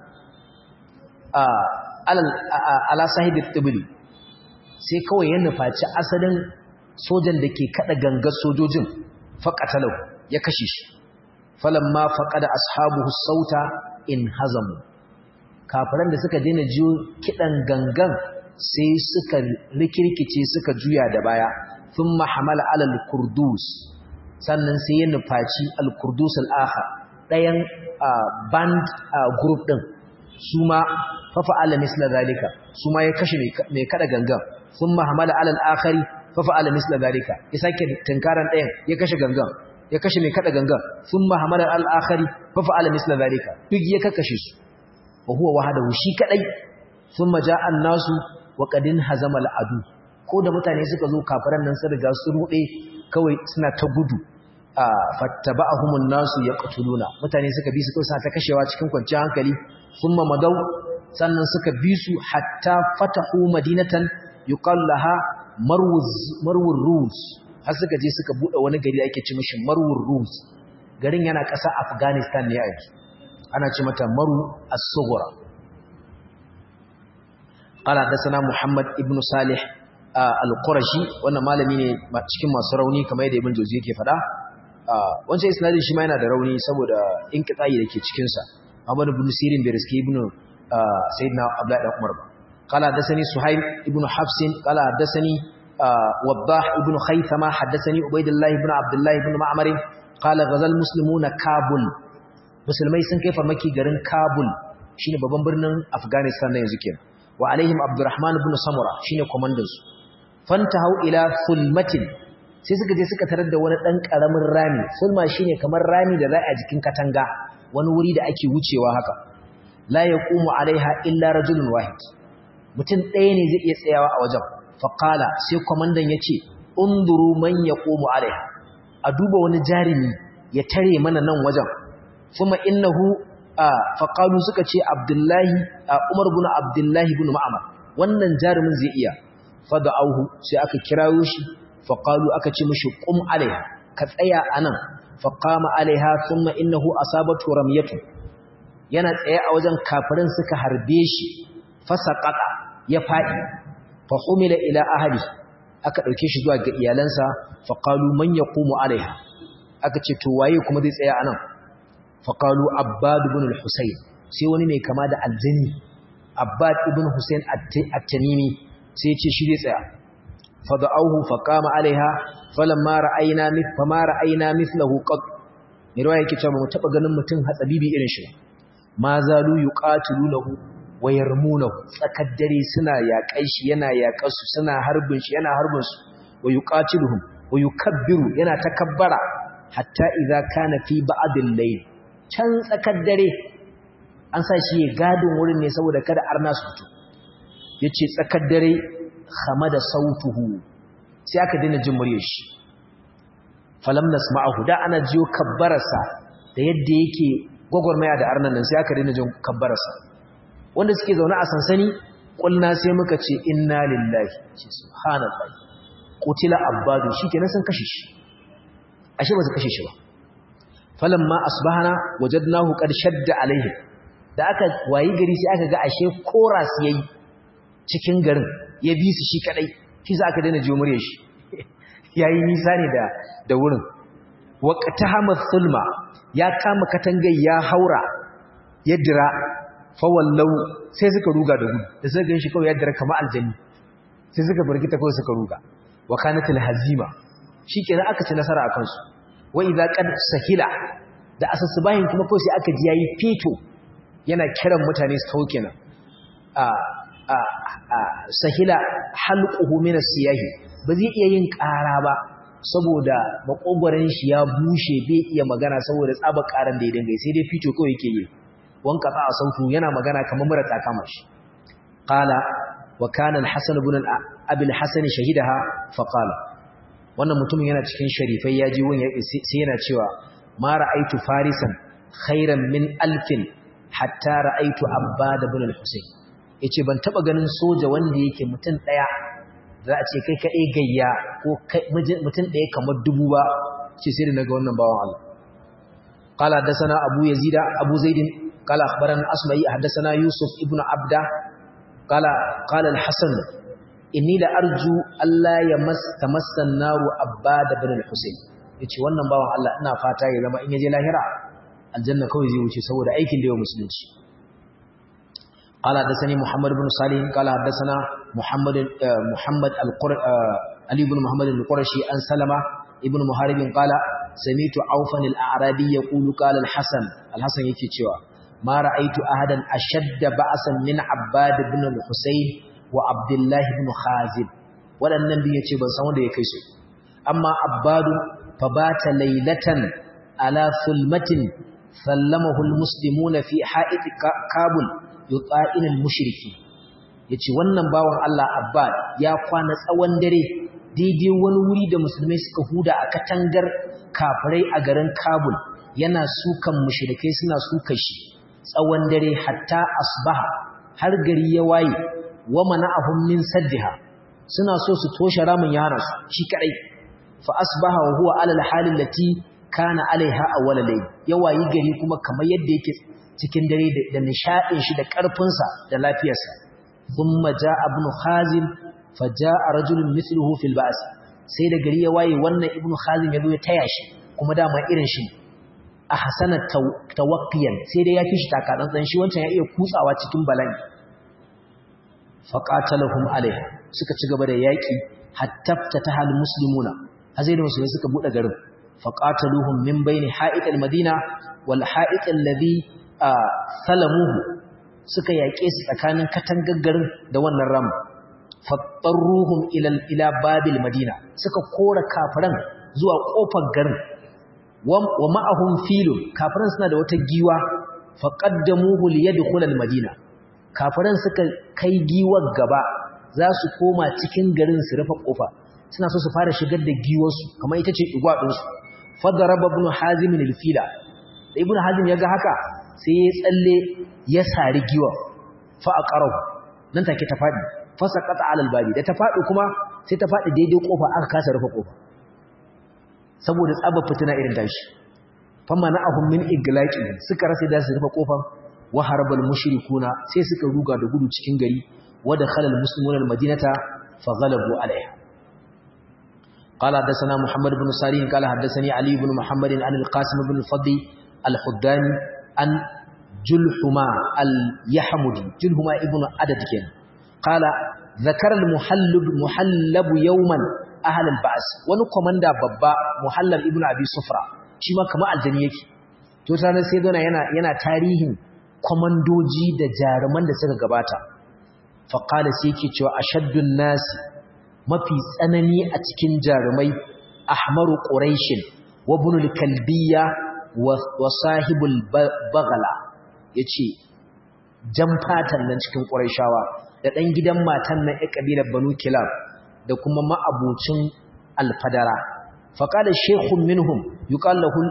ala sahibin tibili sai kawai ya nufaci asalin sojan da ke kada gangar sojojin faƙatalau ya kashe shi falon ma faƙada ashabu sauta in hazamu kafiran da suka daina jiyo kiɗan gangan sai suka rikirkice suka juya da baya sun mahamala alal kurdus sannan sai ya nufaci al-kurdus al-akhar ɗayan band group ɗin su ma fafa ala misla zalika su ma ya kashe mai kada gangan sun mahamala alal akhari fafa ala misla zalika ya sake tunkaran ɗayan ya kashe gangan ya kashe mai kada gangan sun mahamala alal akhari fafa ala misla zalika duk ya kakkashe su wa huwa wahadahu shi kadai sun maja an nasu wa qadin hazama al-adu ko da mutane suka zo kafiran nan sun riga su rude kawai suna ta gudu a fattaba'ahumun nasu yaqtuluna mutane suka bi su kawai suna ta kashewa cikin kwanciyar hankali thumma madaw sannan suka bi su hatta fatahu madinatan yuqal laha marwuz marwur rus har suka je suka bude wani gari da ake ce mishi marwur rus garin yana ƙasa afghanistan ne a yanzu ana ce mata maru as-sughra qala hadathana muhammad ibn salih al-qurashi wannan malami ne cikin masu rauni kamar yadda ibn jawzi yake fada wancan isnadin shi ma yana da rauni saboda inqita'i dake cikin sa Muhammad ibn Sirin bai riski ibn sayyidina Abdullah ibn Umar ba qala hadathani suhaib ibn hafs qala hadathani wadah ibn khaythama hadathani ubaydullah ibn abdullah ibn ma'mar qala ghazal muslimuna kabul musulmai sun kai farmaki garin kabul shine babban birnin afghanistan na yanzu kenan wa alaihim abdurrahman ibn samura shine komandan su fantahau ila fulmatin sai suka je suka tarar da wani dan karamin rami fulma shine kamar rami da za a jikin katanga wani wuri da ake wucewa haka la yaqumu alaiha illa rajulun wahid mutum ɗaya ne zai iya tsayawa a wajen faqala sai komandan yace unduru man yaqumu alaiha a duba wani jarimi ya tare mana nan wajen kuma innahu faqalu suka ce abdullahi umar ibn abdullahi ibn ma'mar wannan jarumin zai iya fada'uhu sai aka kirawo shi faqalu aka ce mishi qum alaiha ka tsaya anan faqama alaiha thumma innahu asabatu ramyatu yana tsaye a wajen kafirin suka harbe shi fasaqata ya fadi fa humila ila ahli aka dauke shi zuwa ga iyalansa faqalu man yaqumu alaiha aka ce to waye kuma zai tsaya anan faqalu abbad ibn al-husayn sai wani mai kama da aljani abbad ibn husayn at-tamimi sai ya ce shi zai tsaya fada'uhu faqama alaiha falamma ra'ayna mith fama ra'ayna mithlahu qad mirwa yake cewa mu taba ganin mutum hatsabibi irin shi ma zalu yuqatilunahu wa yarmunahu tsakar dare suna yaƙai shi yana yaƙar su suna harbin shi yana harbin su wa yuqatiluhum wa yukabbiru yana takabbara hatta idza kana fi ba'd al-layl can tsakar dare an sa shi ya gadin wurin ne saboda kada arna su fito yace tsakar dare da sautuhu sai aka dina jin muryar shi falam nasma'ahu da ana jiyo kabbararsa da yadda yake gwagwarmaya da arnan nan sai aka dina jin kabbararsa wanda suke zaune a sansani kulna sai muka ce inna lillahi ce subhanallahi qutila abbadu shikenan sun kashe shi ashe ba su kashe shi ba falamma asbahana wajadnahu qad shadda alaihi da aka wayi gari sai aka ga ashe koras yayi cikin garin ya bi su shi kadai shi za aka daina jiyo murya shi yayi nisa ne da da wurin waqtahama sulma ya kama katangai ya haura ya dira fa wallau sai suka ruga da gudu da suka ganshi kawai ya dira kamar aljanni sai suka barkita kawai suka ruga wa kanatil hazima shikenan aka ci nasara akan su wa idza qad sahila da asasbahin kuma kawai sai aka ji yayi fito yana kiran mutane su tauke nan a sahila halquhu min as-siyahi ba zai iya yin ƙara ba saboda makogoran shi ya bushe bai iya magana saboda tsaba ƙaran da ya dinga sai dai fito kawai yake yi wanka ta sautu yana magana kamar mura ta kama shi qala wa kana al-hasan ibn abi al-hasan shahidaha fa qala wannan mutumin yana cikin sharifai ya ji wani sai yana cewa ma ra'aitu farisan khairan min alfin hatta ra'aitu abbad ibn al-husayn yace ban taba ganin soja wanda yake mutum daya za a ce kai kadai gayya ko mutum daya kamar dubu ba ce sai da naga wannan bawan Allah qala hadathana abu yazida abu zaid qala akhbarana asma'i hadathana yusuf ibn abda qala qala al-hasan inni la arju alla yamas tamassan naru abbad ibn al-husayn yace wannan bawan Allah ina fata ya zama in yaje lahira aljanna kawai zai wuce saboda aikin da yau musulunci قال حدثني محمد بن صالح قال حدثنا محمد محمد القر علي بن محمد القرشي عن سلمة ابن محارب قال سمعت عوفا الأعرابي يقول قال الحسن الحسن yake cewa ما رأيت أحدا أشد بأسا من عباد بن الحسين وعبد الله بن خازب waɗannan biyu yace ban san wanda ya kai su amma abbadu fabata laylatan ala sulmatin sallamahu almuslimuna fi ha'id kabul yuqa'il al-mushriki yace wannan bawan Allah Abbad ya kwana tsawon dare daidai wani wuri da musulmai suka huda a katangar kafirai a garin Kabul yana sukan mushrikai suna suka shi tsawon dare hatta asbaha har gari ya waye wa mana'ahum min saddiha suna so su toshe ramin yaran su shi kadai fa asbaha wa huwa ala al-hal allati kana alaiha awwal layl yawayi gari kuma kamar yadda yake cikin dare da nishadin shi da karfin sa da lafiyarsa thumma jaa ibn khazim fa jaa rajulun mithluhu fil ba's sai da gari ya waye wannan ibn khazim ya zo ya taya shi kuma dama irin shi a hasana tawakkiyan sai dai ya fi shi takatsantsan shi wancan ya iya kutsawa cikin bala'i faqatalahum alaiha suka ci gaba da yaki hatta fatahal muslimuna hazai da musulmai suka bude garin faqataluhum min baini ha'it almadina wal ha'it alladhi salamuhu suka yake su tsakanin katangar garin da wannan ram fattarruhum ila ila babil madina suka kora kafiran zuwa kofar garin wa ma'ahum filun kafiran suna da wata giwa faqaddamuhu liyadkhula almadina kafiran suka kai giwar gaba za su koma cikin garin su rufe kofa suna so su fara shigar da giwarsu kamar ita ce igwadinsu fadaraba ibn hazim al-fila da ibn hazim ya ga haka sai ya tsalle ya sari giwar fa aqarahu nan take ta fadi fa saqata ala al-babi da ta fadi kuma sai ta fadi daidai kofa aka kasa rufe kofa saboda tsaba fitina irin tashi fa mana'ahum min iglaqi suka rasa da su rufe kofar wa harbal mushrikuna sai suka ruga da gudu cikin gari wa dakhala almuslimuna almadinata faghalabu alaiha qala hadathana muhammad ibn sarin qala hadathani ali ibn muhammad an alqasim ibn al-fadl al-huddani an julhuma al-yahmudi julhuma ibn adad ken qala zakara al-muhallab muhallab yawman ahli al-ba's wani komanda babba muhallab ibn abi sufra shi ma kamar aljani yake to tare sai dona yana yana tarihin kwamandoji da jaruman da suka gabata faƙala sai yake cewa ashaddun nasi mafi tsanani a cikin jarumai ahmaru ƙuraishin wa bunul kalbiya wa sahibul bagala ya ce jan fatan nan cikin ƙuraishawa da ɗan gidan matan nan ya ƙabilar banu kilab da kuma ma'abucin alfadara faƙala shekun minhum yuƙallahu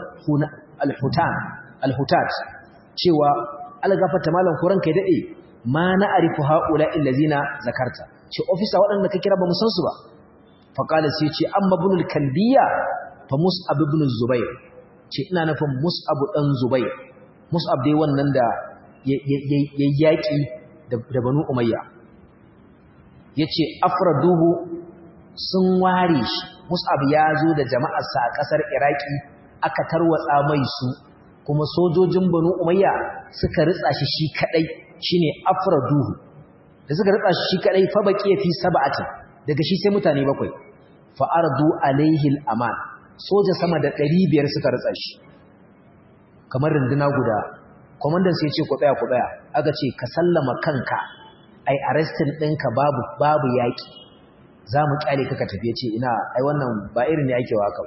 alhutat cewa algafata malam kuran kai dade ma na arifu haula illazina zakarta ce ofisa waɗanda ka kira ba mu san su ba fa qala sai ce amma ibnul kalbiya fa mus'ab ibn zubair ce ina nufin mus'ab dan zubair mus'ab dai wannan da ya yaki da banu umayya yace afraduhu sun ware shi mus'ab ya zo da jama'arsa a kasar iraki aka tarwatsa mai su kuma sojojin banu umayya suka ritsa shi shi kadai shine afraduhu da suka ritsa shi shi kadai fa baqiya fi sab'atin daga shi sai mutane bakwai fa ardu alaihi al-aman soja sama da 500 suka ritsa shi kamar runduna guda komandan sai ya ce ku tsaya ku tsaya aka ce ka sallama kanka ai arrestin ɗinka babu babu yaki zamu kyale ka ka tafi ce ina ai wannan ba irin ne ake waka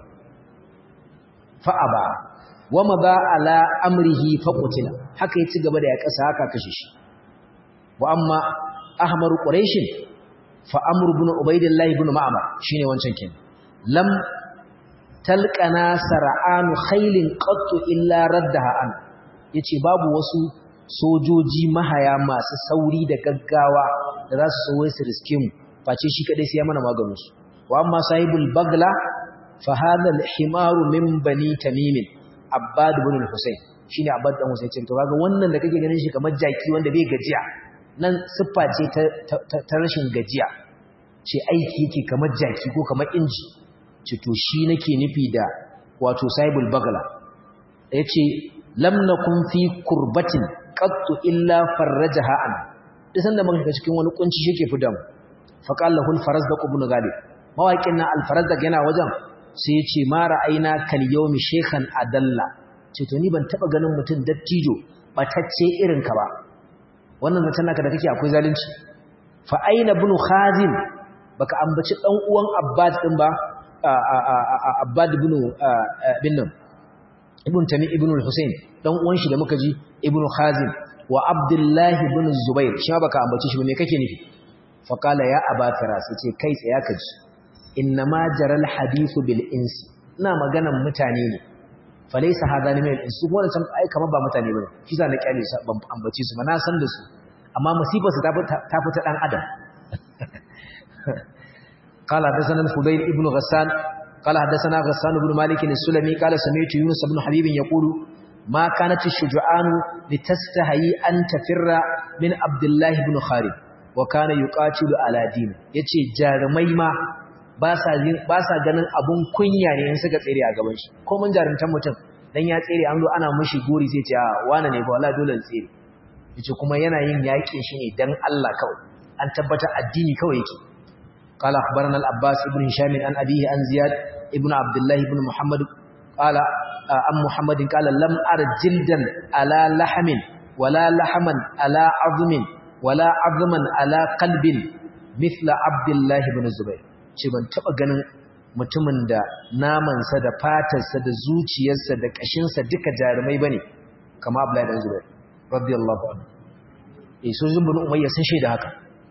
fa aba wama ba ala amrihi faqutila haka ya ci gaba da ya kasa haka kashe shi wa amma ahmar quraish fa amr ibn ubaydillah ibn ma'mar shine wancan kin lam talqana sar'anu khailin qattu illa raddaha an yace babu wasu sojoji mahaya masu sauri da gaggawa da za su so su riske mu face shi kadai sai ya mana maganin su wa amma sahibul bagla fa hadha al-himaru min bani tamim Abbad ibn al-Husayn shine Abbad dan Husayn to kaga wannan da kake ganin shi kamar jaki wanda bai gajiya nan siffa ce ta rashin gajiya ce aiki yake kamar jaki ko kamar inji ce to shi nake nufi da wato Saibul Bagla yace lam nakun fi kurbatin qattu illa farrajaha an duk sanda muka shiga cikin wani kunci shike fidan fa qala lahu al-farazdaq ibn Ghalib mawaƙin nan al-farazdaq yana wajen sai ya ce ma ra'ayina kal yawmi shaykhan adalla ce to ni ban taba ganin mutum dattijo batacce irin ka ba wannan zancen naka da kake akwai zalunci fa aina ibn khazim baka ambaci dan uwan abbad din ba abbad ibn bin nan ibn tami ibn al-husayn dan uwan shi da muka ji ibn khazim wa abdullah ibn zubair shi ma baka ambaci shi ba me kake nufi fa qala ya abafira sai ce kai tsaya ka ji innama jaral hadithu bil insi ina maganan mutane ne falaysa hadani min al insi kuma wannan ai kamar ba mutane bane kisa na kyale su ban ambace su ba na san da su amma musibar su ta ta fita dan adam qala hadathana al-fudayl ibn ghassan قال حدثنا غسان بن مالك السلمي قال سمعت يونس بن حبيب يقول ما كانت الشجعان لتستحي أن تفر من عبد الله بن خالد وكان يقاتل على دين yace jarumai ma ba sa ba sa ganin abun kunya ne in suka tsere a gaban shi ko mun jarumtan mutum dan ya tsere an zo ana mishi gori sai ce a wane ne ba wallahi dole tsere yace kuma yana yin yaƙin shi ne dan Allah kawai an tabbata addini kawai yake قال أخبرنا الأباس ابن هشام عن أبيه عن زياد ابن عبد الله بن محمد قال أم محمد قال لم أر جلدا على لحم ولا لحما على عظم ولا عظما على قلب مثل عبد الله بن الزبير ce ban taba ganin mutumin da namansa da fatarsa da zuciyarsa da kashinsa duka jarumai bane kama Abdullahi dan Zubair radiyallahu anhu eh sojin bin Umayya sun shaida haka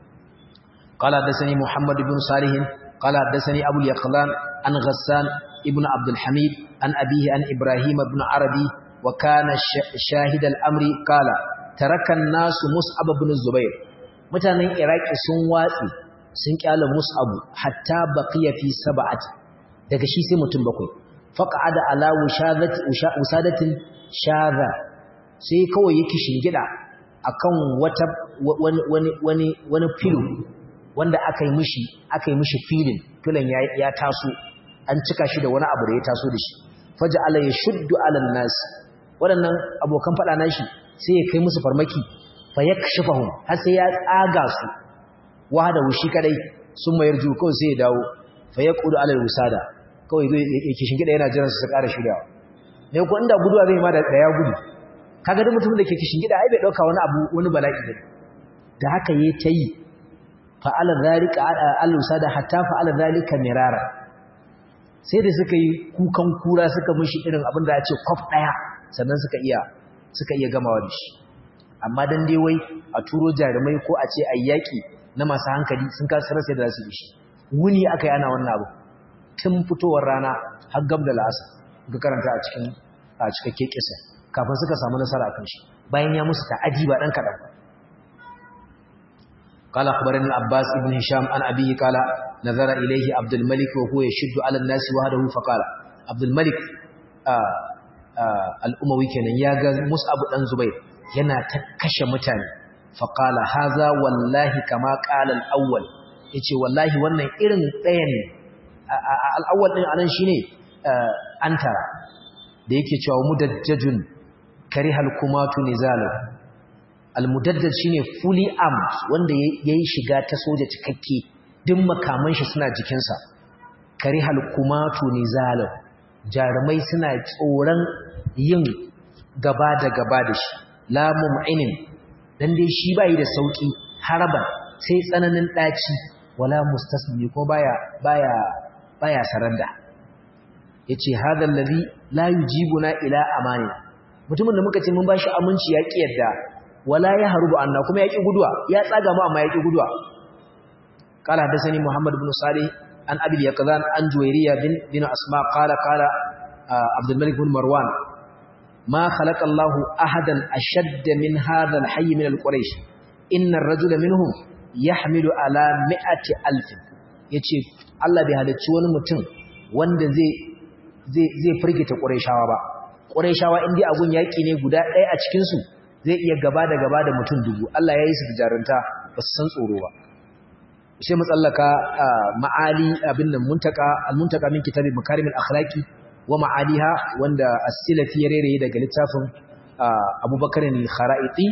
قال حدثني محمد بن صالح قال حدثني أبو اليقظان عن غسان ابن عبد الحميد عن أبيه عن إبراهيم بن عربي وكان شاهد الأمر قال ترك الناس مصعب بن الزبير mutanen iraki sun watsi sun kyale mus'abu hatta baqiya fi sab'ati daga shi sai mutum bakwai faqa'ada ala wushadati usadatin shadha sai kawai yake shingida akan wata wani wani wani wani filo wanda aka yi mishi aka yi mishi filin filan ya, ya taso an cika shi da wani abu da ya taso da shi faja ala ya shuddu alal nas waɗannan abokan faɗa nashi sai ya kai musu farmaki fa yakshifahum har sai ya tsaga su wahada wushi kadai sun mayar ju kawai sai ya dawo fa yaqudu alal wusada kawai zai yake shingida yana jiran su su ƙara shiryawa ne ko inda guduwa zai ma da ya gudu kaga duk mutumin da ke shingida ai bai dauka wani abu wani bala'i ne da haka yayi tayi fa'ala zalika al-usada hatta fa'ala zalika mirara sai da suka yi kukan kura suka mishi irin abin da ya ce kwaf daya sannan suka iya suka iya gamawa da shi amma dan dai wai a turo jarumai ko a ce ayyaki na masu hankali sun kasa rasa da su shi wuni aka yana wannan abu tun fitowar rana har gab da la'asa ga karanta a cikin a cikakke kisa kafin suka samu nasara akan shi bayan ya musu ta'adi ba dan kadan ba قال أخبرني العباس بن هشام عن أبيه قال نظر إليه عبد الملك وهو يشد على الناس وحده فقال عبد الملك آه آه الأموي كان ياغا مصعب بن زبير yana ta kashe mutane faqala haza wallahi kama qala al-awwal yace wallahi wannan irin ɗayan ne al-awwal din anan shine antara da yake cewa mudajjajun karihal kumatu nizalu al-mudaddad shine fully armed wanda yayi shiga ta soja cikakke duk makaman shi suna jikinsa karihal kumatu nizalu jarumai suna tsoron yin gaba da gaba da shi la mum'inin dan dai shi bai da sauki haraban sai tsananin daci wala mustasmi ko baya baya baya saranda yace hadha alladhi la yujibuna ila amani mutumin da muka ce mun bashi aminci ya ki yadda wala ya harubu anna kuma ya ki guduwa ya tsaga mu amma ya ki guduwa qala hadathani muhammad ibn salih an abi yaqzan an juwayriya bin bin asma qala qala abdul malik bin marwan ما خلق الله أحدا أشد من هذا الحي من القريش إن الرجل منهم يحمل على مئة ألف yace Allah bai halicci wani mutum wanda zai zai zai firgita Qurayshawa ba Qurayshawa indai agun yaki ne guda ɗaya a cikin su zai iya gaba da gaba da mutum dubu Allah ya yi su da jarunta ba su san tsoro ba sai mu tsallaka ma'ali abin nan muntaka al-muntaka min kitabi makarimul akhlaqi wa ma'aliha wanda as-silafi ya rere daga littafin Abubakar al-Kharaiti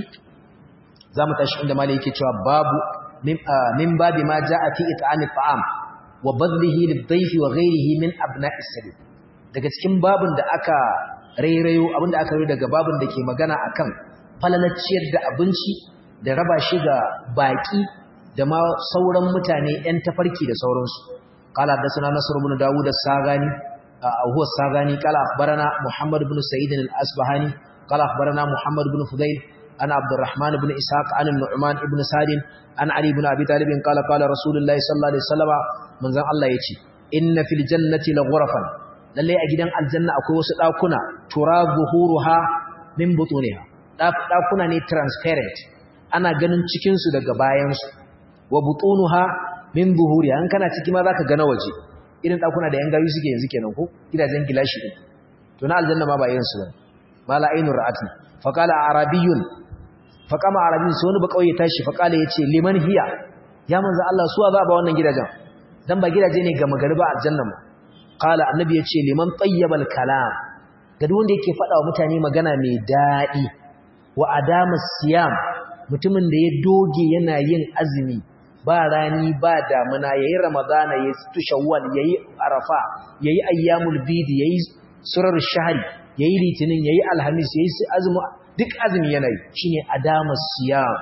zamu tashi inda malai yake cewa babu min babi ma jaa fi it'ami at'am wa badlihi lid-dayfi wa ghayrihi min abna'is sabil daga cikin babun da aka rairayo abinda aka rairayo daga babun da ke magana akan falalaciyar da abinci da raba shi ga baki da ma sauran mutane ‘yan tafarki da sauransu. Kala da suna Nasiru bin Dawud da Sagani, a huwa Sagani, kala akbarana Muhammad bin Sa'idin al'asbahani, kala akbarana Muhammad bin Fudail, ana Abdurrahman bin Ishaq, an Nu'man ibn Sadin, an Ali bin Abi Talibin, kala kala Rasulullahi sallallahu Alaihi Wasallama, manzan Allah ya ce, Inna fil jannati la ghurafan lallai a gidan aljanna akwai wasu ɗakuna, tura zuhuruha min butuniha. Ɗakuna ne transparent, ana ganin cikinsu daga bayansu. wa butunuha min buhuriha an kana ciki ma zaka ga na waje irin dakuna da yan gayu suke yanzu kenan ko gidajen gilashi din to na aljanna ma ba irin su bane mala ainur ra'ati fa qala arabiyyun fa qama arabiyyun sai wani ba kauye tashi fa qala yace liman hiya ya manzo Allah suwa za ba wannan gidajen dan ba gidaje ne ga magariba aljanna mu qala annabi yace liman tayyibal kalam ga duk wanda yake faɗa wa mutane magana mai daɗi wa adama siyam mutumin da ya doge yana yin azumi ba rani ba damuna yayi ramadana yayi situ shawwal yayi arafa yayi ayyamul bid yayi surar shahri yayi litinin yayi alhamis yayi azumi duk azumi yana yi shine adama siyam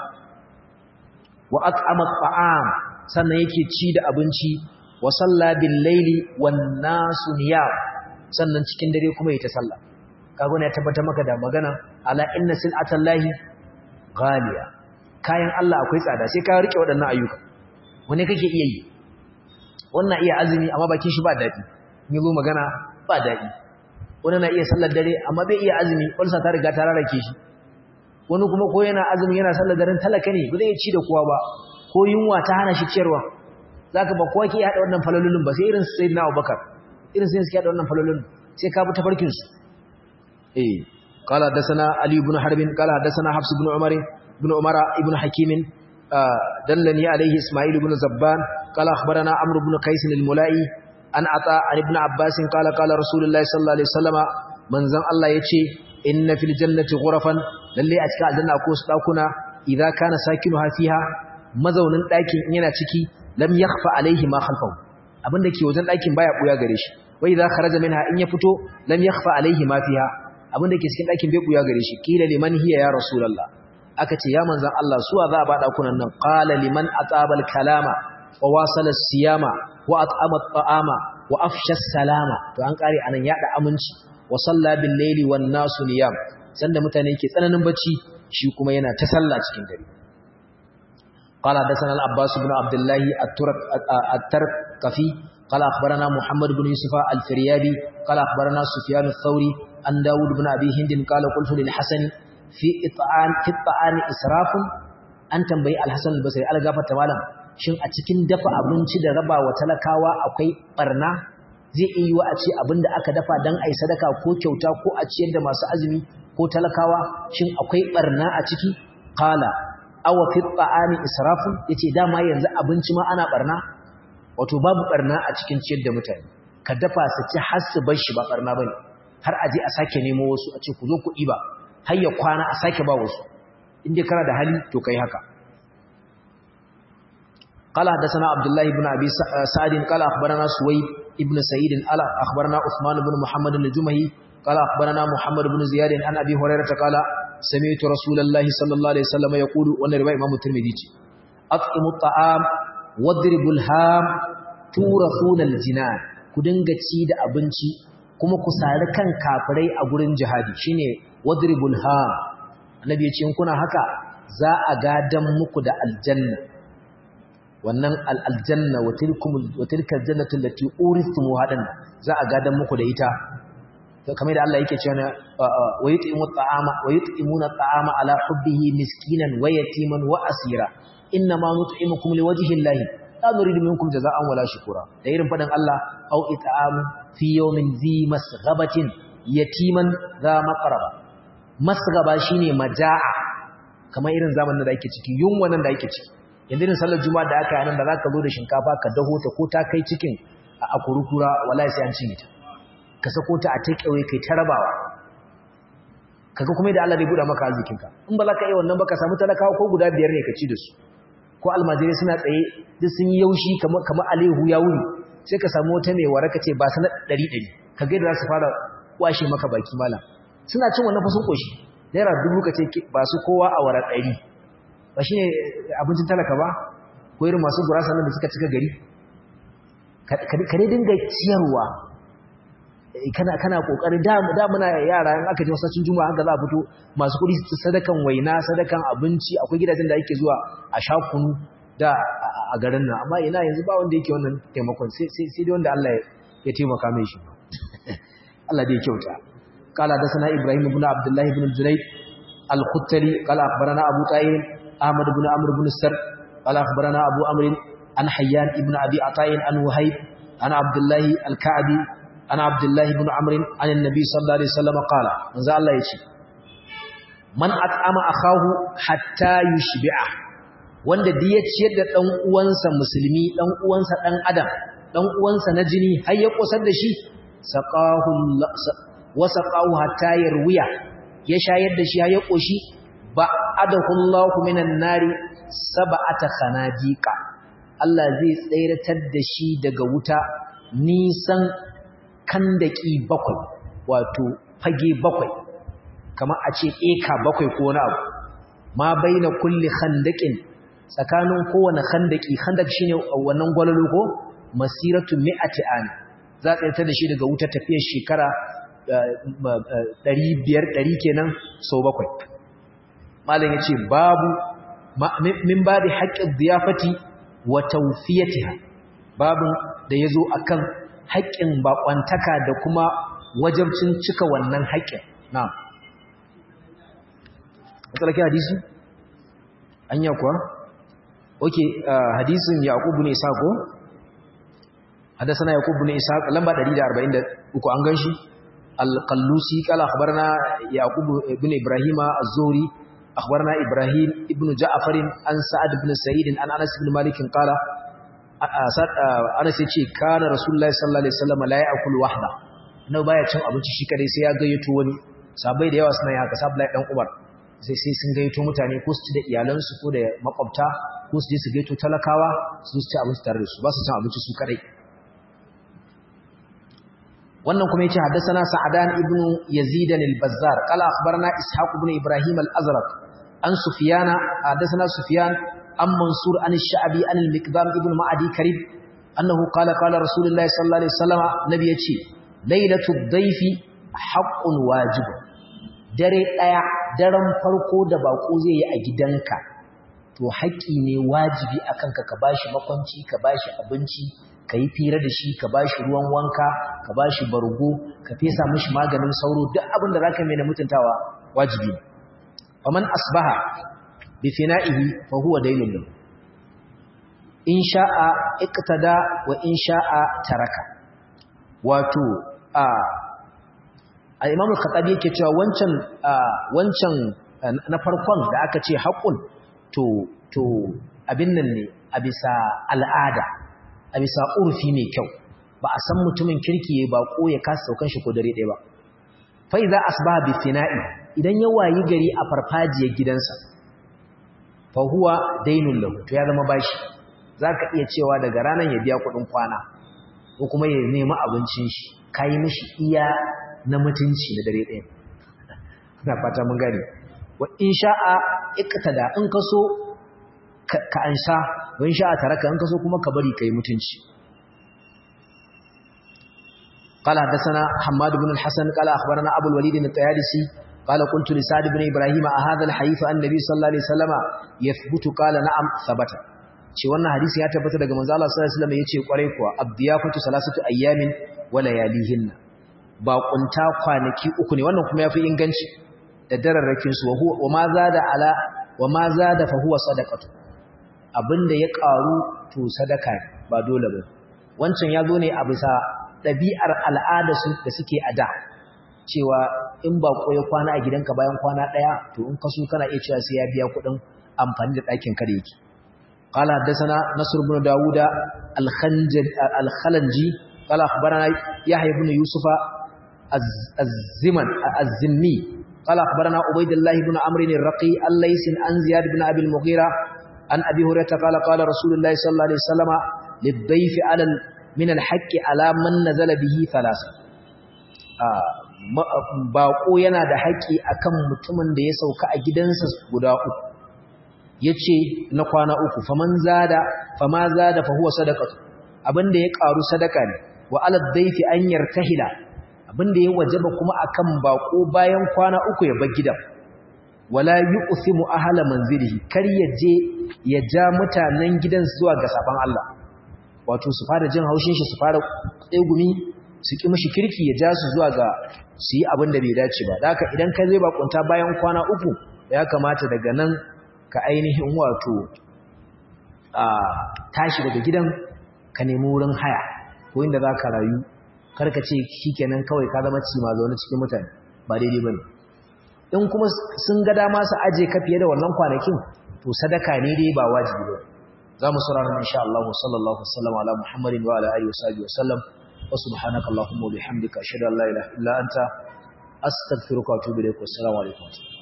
wa at'ama at'am sannan yake ci da abinci wa salla bil laili wan nasu niyam sannan cikin dare kuma yayi ta sallah kaga ne ya tabbatar maka da magana ala inna sil'atallahi ghaliya kayan Allah akwai tsada sai ka rike waɗannan ayyuka wani kake iya yi wannan iya azumi amma bakin shi ba daɗi ni zo magana ba daɗi wani na iya sallar dare amma bai iya azumi ulsa ta riga ta rarrake shi wani kuma ko yana azumi yana sallar daren talaka ne ba zai ci da kowa ba ko yunwa ta hana shi ciyarwa zaka ba kowa ke hada wannan falalolin ba sai irin sayyidina Abubakar irin sai suke hada wannan falalolin sai ka bi tafarkin su eh قال حدثنا علي بن حرب قال حدثنا حفص بن عمر بن عمر ابن حكيم دلني عليه اسماعيل بن زبان قال اخبرنا عمرو بن قيس الملائي an ata an ibn abbas qala qala rasulullahi sallallahu alaihi wasallama manzon Allah yace inna fil jannati ghurafan lalle a cikin aljanna akwai su dakuna idza kana sakinuha fiha mazaunin dakin yana ciki lam yakhfa alaihi ma khalfahu abinda ke wajen dakin baya buya gare shi wa idza kharaja minha in ya fito lam yakhfa alaihi ma fiha abinda ke cikin dakin bai buya gare shi kila liman hiya ya rasulullah aka ce ya manzon Allah suwa za a ba dakunan nan qala liman atabal kalama wa wasala siyama wa at'ama at'ama wa afsha salama to an kare anan yada aminci wa salla bil layli wan nasu niyam sanda mutane ke tsananin bacci shi kuma yana ta sallah cikin dare قال حدثنا العباس بن عبد الله الترقفي قال أخبرنا محمد بن يوسف الفريابي قال أخبرنا سفيان الثوري عن داود بن أبي هند قال قلت للحسن في إطعام في الطعام إسراف أن تنبي الحسن البصري على غافة تمالا shin a cikin dafa abinci da raba wa talakawa akwai barna zai iya yi wa a ce abinda aka dafa don a yi sadaka ko kyauta ko a ciyar da masu azumi ko talakawa shin akwai barna a ciki kala awa fi ta'ami israfun yace dama yanzu abinci ma ana barna wato babu barna a cikin ciyar da mutane ka dafa su ci har su bar shi ba barna bane har aje a sake nemo wasu a ce ku zo ku ɗiba har ya kwana a sake ba wasu in dai kana da hali to kai haka قال حدثنا عبد الله بن ابي سعد قال اخبرنا سويد ابن سعيد قال اخبرنا عثمان بن محمد الجمهي قال اخبرنا محمد بن زياد عن ابي هريره قال سمعت رسول الله صلى الله عليه وسلم يقول وانا رواه امام الترمذي اطعموا الطعام واضربوا الهام تورثون الجنان ku dinga ci da abinci kuma ku sari kan kafirai a gurin jihadi shine wadribul ham annabi ya ce in kuna haka za a gadan muku da aljanna wannan aljanna wa tilka aljannatu allati urithtumu hadan za a gadan muku da ita kamar da Allah yake cewa wa yut'imu at'ama wa yut'imuna at'ama ala hubbihi miskinan wa yatiman wa asira inma nut'imukum liwajhi llahi la nuridu minkum jazaa'an wala shukura da irin fadan Allah au it'am fi yawmin zi masghabatin yatiman za maqraba masghaba shine majaa kamar irin zamanin da ake ciki yunwa nan da ake ciki yanzu irin sallar juma'a da aka yi nan da za ka zo da shinkafa ka daho ta ko ta kai cikin a kurukura wallahi sai an cinye ta ka sako ta a take away kai ta rabawa kaga kuma da Allah zai buɗa maka arzikinka in ba za ka yi wannan ba ka samu talakawa ko guda biyar ne ka ci da su ko almajirai suna tsaye duk sun yi yaushi kamar kamar alehu ya wuni sai ka samu wata mai waraka ce ba sana ɗari ɗari ka ga za su fara kwashe maka baki malam suna cin wannan fasun koshi naira dubu ka ce ba su kowa a wara ɗari ba shi ne abincin talaka ba ko irin masu gurasa nan da suka cika gari ka dai dinga ciyarwa kana kana kokari da da muna yara in aka je masallacin juma'a haka za a fito masu kudi su sadakan waina sadakan abinci akwai gidajen da yake zuwa a sha kunu da a garin nan amma ina yanzu ba wanda yake wannan taimakon sai sai dai wanda Allah ya taimaka mai shi Allah dai ya kyauta qala da sana ibrahim ibn abdullah ibn junayd al-khuttali qala akhbarana abu ta'im ahmad ibn amr ibn sar qala akhbarana abu amr an hayyan ibn abi ata'in an wahib ana abdullahi al-ka'bi ana abdullahi ibn amr an annabi sallallahu alaihi wasallam qala manzo Allah yace man at'ama akahu hatta yushbi'a wanda da ya ciyar da dan uwansa musulmi dan uwansa dan adam dan uwansa na jini har ya kosar da shi saqahu wa saqahu hatta yarwiya ya shayar da shi har ya koshi ba'adahu Allahu minan nari sab'ata khanadiqa Allah zai tsayratar da shi daga wuta nisan kandaki bakwai wato fage bakwai kamar a ce eka bakwai ko wani abu ma baina kulli khandaqin tsakanin kowane khandaki khandak shine wannan gwalalo ko masiratu mi'ati an za ta tsayar da shi daga wuta tafiyar shekara 500 100 kenan sau bakwai malam yace babu min babi haqqin ziyafati wa tawfiyatiha babu da yazo akan haƙƙin bakwantaka da kuma wajabcin cika wannan haƙƙin na'am matsalaki hadisi anya kuwa okay hadisin yaqub ibn isa ko hadathana yaqub ibn isa lamba 143 an ganshi al-qallusi qala akhbarana yaqub ibn ibrahima az-zuhri أخبرنا إبراهيم ابن جعفر عن سعد بن سعيد عن أنس بن مالك قال أنس يقول كان رسول الله صلى الله عليه وسلم لا يأكل وحده annabi baya cin abinci shi kadai sai ya gayyato wani sabai da yawa suna yi haka sabai dan Umar sai sai sun gayyato mutane ko su ci da iyalansu ko da makwabta ko su je su gayyato talakawa su ci abinci tare da su ba su cin abinci su kadai wannan kuma yace haddathana sa'adan ibn yazid al-bazzar qala akhbarana ishaq ibn ibrahim al-azraq an sufyana haddathana sufyan an mansur an ash-sha'bi an al-miqdam ibn ma'adi karib annahu qala qala rasulullah sallallahu alaihi wasallam nabi yace lailatul dayfi haqqun wajib dare daya daren farko da bako zai yi a gidanka to haƙi ne wajibi akan ka ka bashi makwanci ka bashi abinci ka yi fira da shi ka ba shi ruwan wanka ka ba shi bargo ka fesa mashi maganin sauro duk abin da za ka mai na mutuntawa wajibi faman asbaha bi fina'ihi fa huwa daynun lahu in sha'a iqtada wa in sha'a taraka wato a al-imam al-khattabi yake cewa wancan wancan na farkon da aka ce haqqun to to abin nan ne a bisa al'ada a bisa urfi mai kyau ba a san mutumin kirki ya bako ya kasa saukan shi ko dare ɗaya ba fa idza asbaha bi fina'i idan ya wayi gari a farfajiyar gidansa fa huwa dainul lahu to ya zama bashi zaka iya cewa daga ranar ya biya kuɗin kwana ko kuma ya nemi abincin shi kai mishi iya na mutunci da dare ɗaya ina fata mun gane wa in sha'a iqtada in kaso ka ansa wani sha a taraka in kaso kuma ka bari kai mutunci قال حدثنا حماد بن الحسن قال أخبرنا أبو الوليد الطيالسي قال قلت لسعد بن إبراهيم هذا الحديث عن النبي صلى الله عليه وسلم يثبت قال نعم ثبت ce wannan hadisi ya tabbata daga manzo Allah sallallahu alaihi wasallam yace kwarai kuwa abdiyafatu salasatu ayyamin wa layalihin ba kunta kwanaki uku ne wannan kuma yafi inganci da dararrakin su wa ma zada ala wa ma zada fa huwa sadaqatu abinda ya karu to sadaka ba dole ba wancan ya zo ne a bisa ɗabi'ar al'ada su da suke a da cewa in ba ya kwana a gidanka bayan kwana ɗaya to in kaso kana iya cewa sai ya biya kuɗin amfani da ɗakin kare yake قال حدثنا نصر بن داود الخلنجي قال أخبرنا يحيى بن يوسف الزمن الزمي قال أخبرنا عبيد الله بن عمرو الرقي الليث عن زياد بن أبي المغيرة عن أبي هريرة قال قال رسول الله صلى الله عليه وسلم للضيف على من الحق على من نزل به ثلاثة baƙo yana da haƙƙi akan mutumin da ya sauka a gidansa guda uku yace na kwana uku faman zada fama zada fa huwa sadaqatu abinda ya karu sadaka ne wa alad dayfi an yartahila abinda ya wajaba kuma akan bako bayan kwana uku ya bar gidan wala yu'thimu ahla manzilihi kar ya je ya ja mutanen gidan zuwa ga saban Allah wato su fara jin haushin shi su fara tsegumi su ki mishi kirki ya ja su zuwa ga su yi abin da bai dace ba haka idan ka zai bakunta bayan kwana uku ya kamata daga nan ka ainihin wato a tashi daga gidan ka nemi wurin haya ko inda za ka rayu karka ce shikenan kawai ka zama ci ma zaune cikin mutane ba daidai bane in kuma sun ga dama su aje ka fiye da wannan kwanakin to sadaka ne dai ba wajibi ba za mu saurara insha Allah sallallahu alaihi wasallam ala Muhammadin wa ala alihi wa sahbihi wasallam wa subhanaka allahumma wa bihamdika ashhadu an la ilaha illa anta astaghfiruka wa atubu ilaik wa assalamu alaikum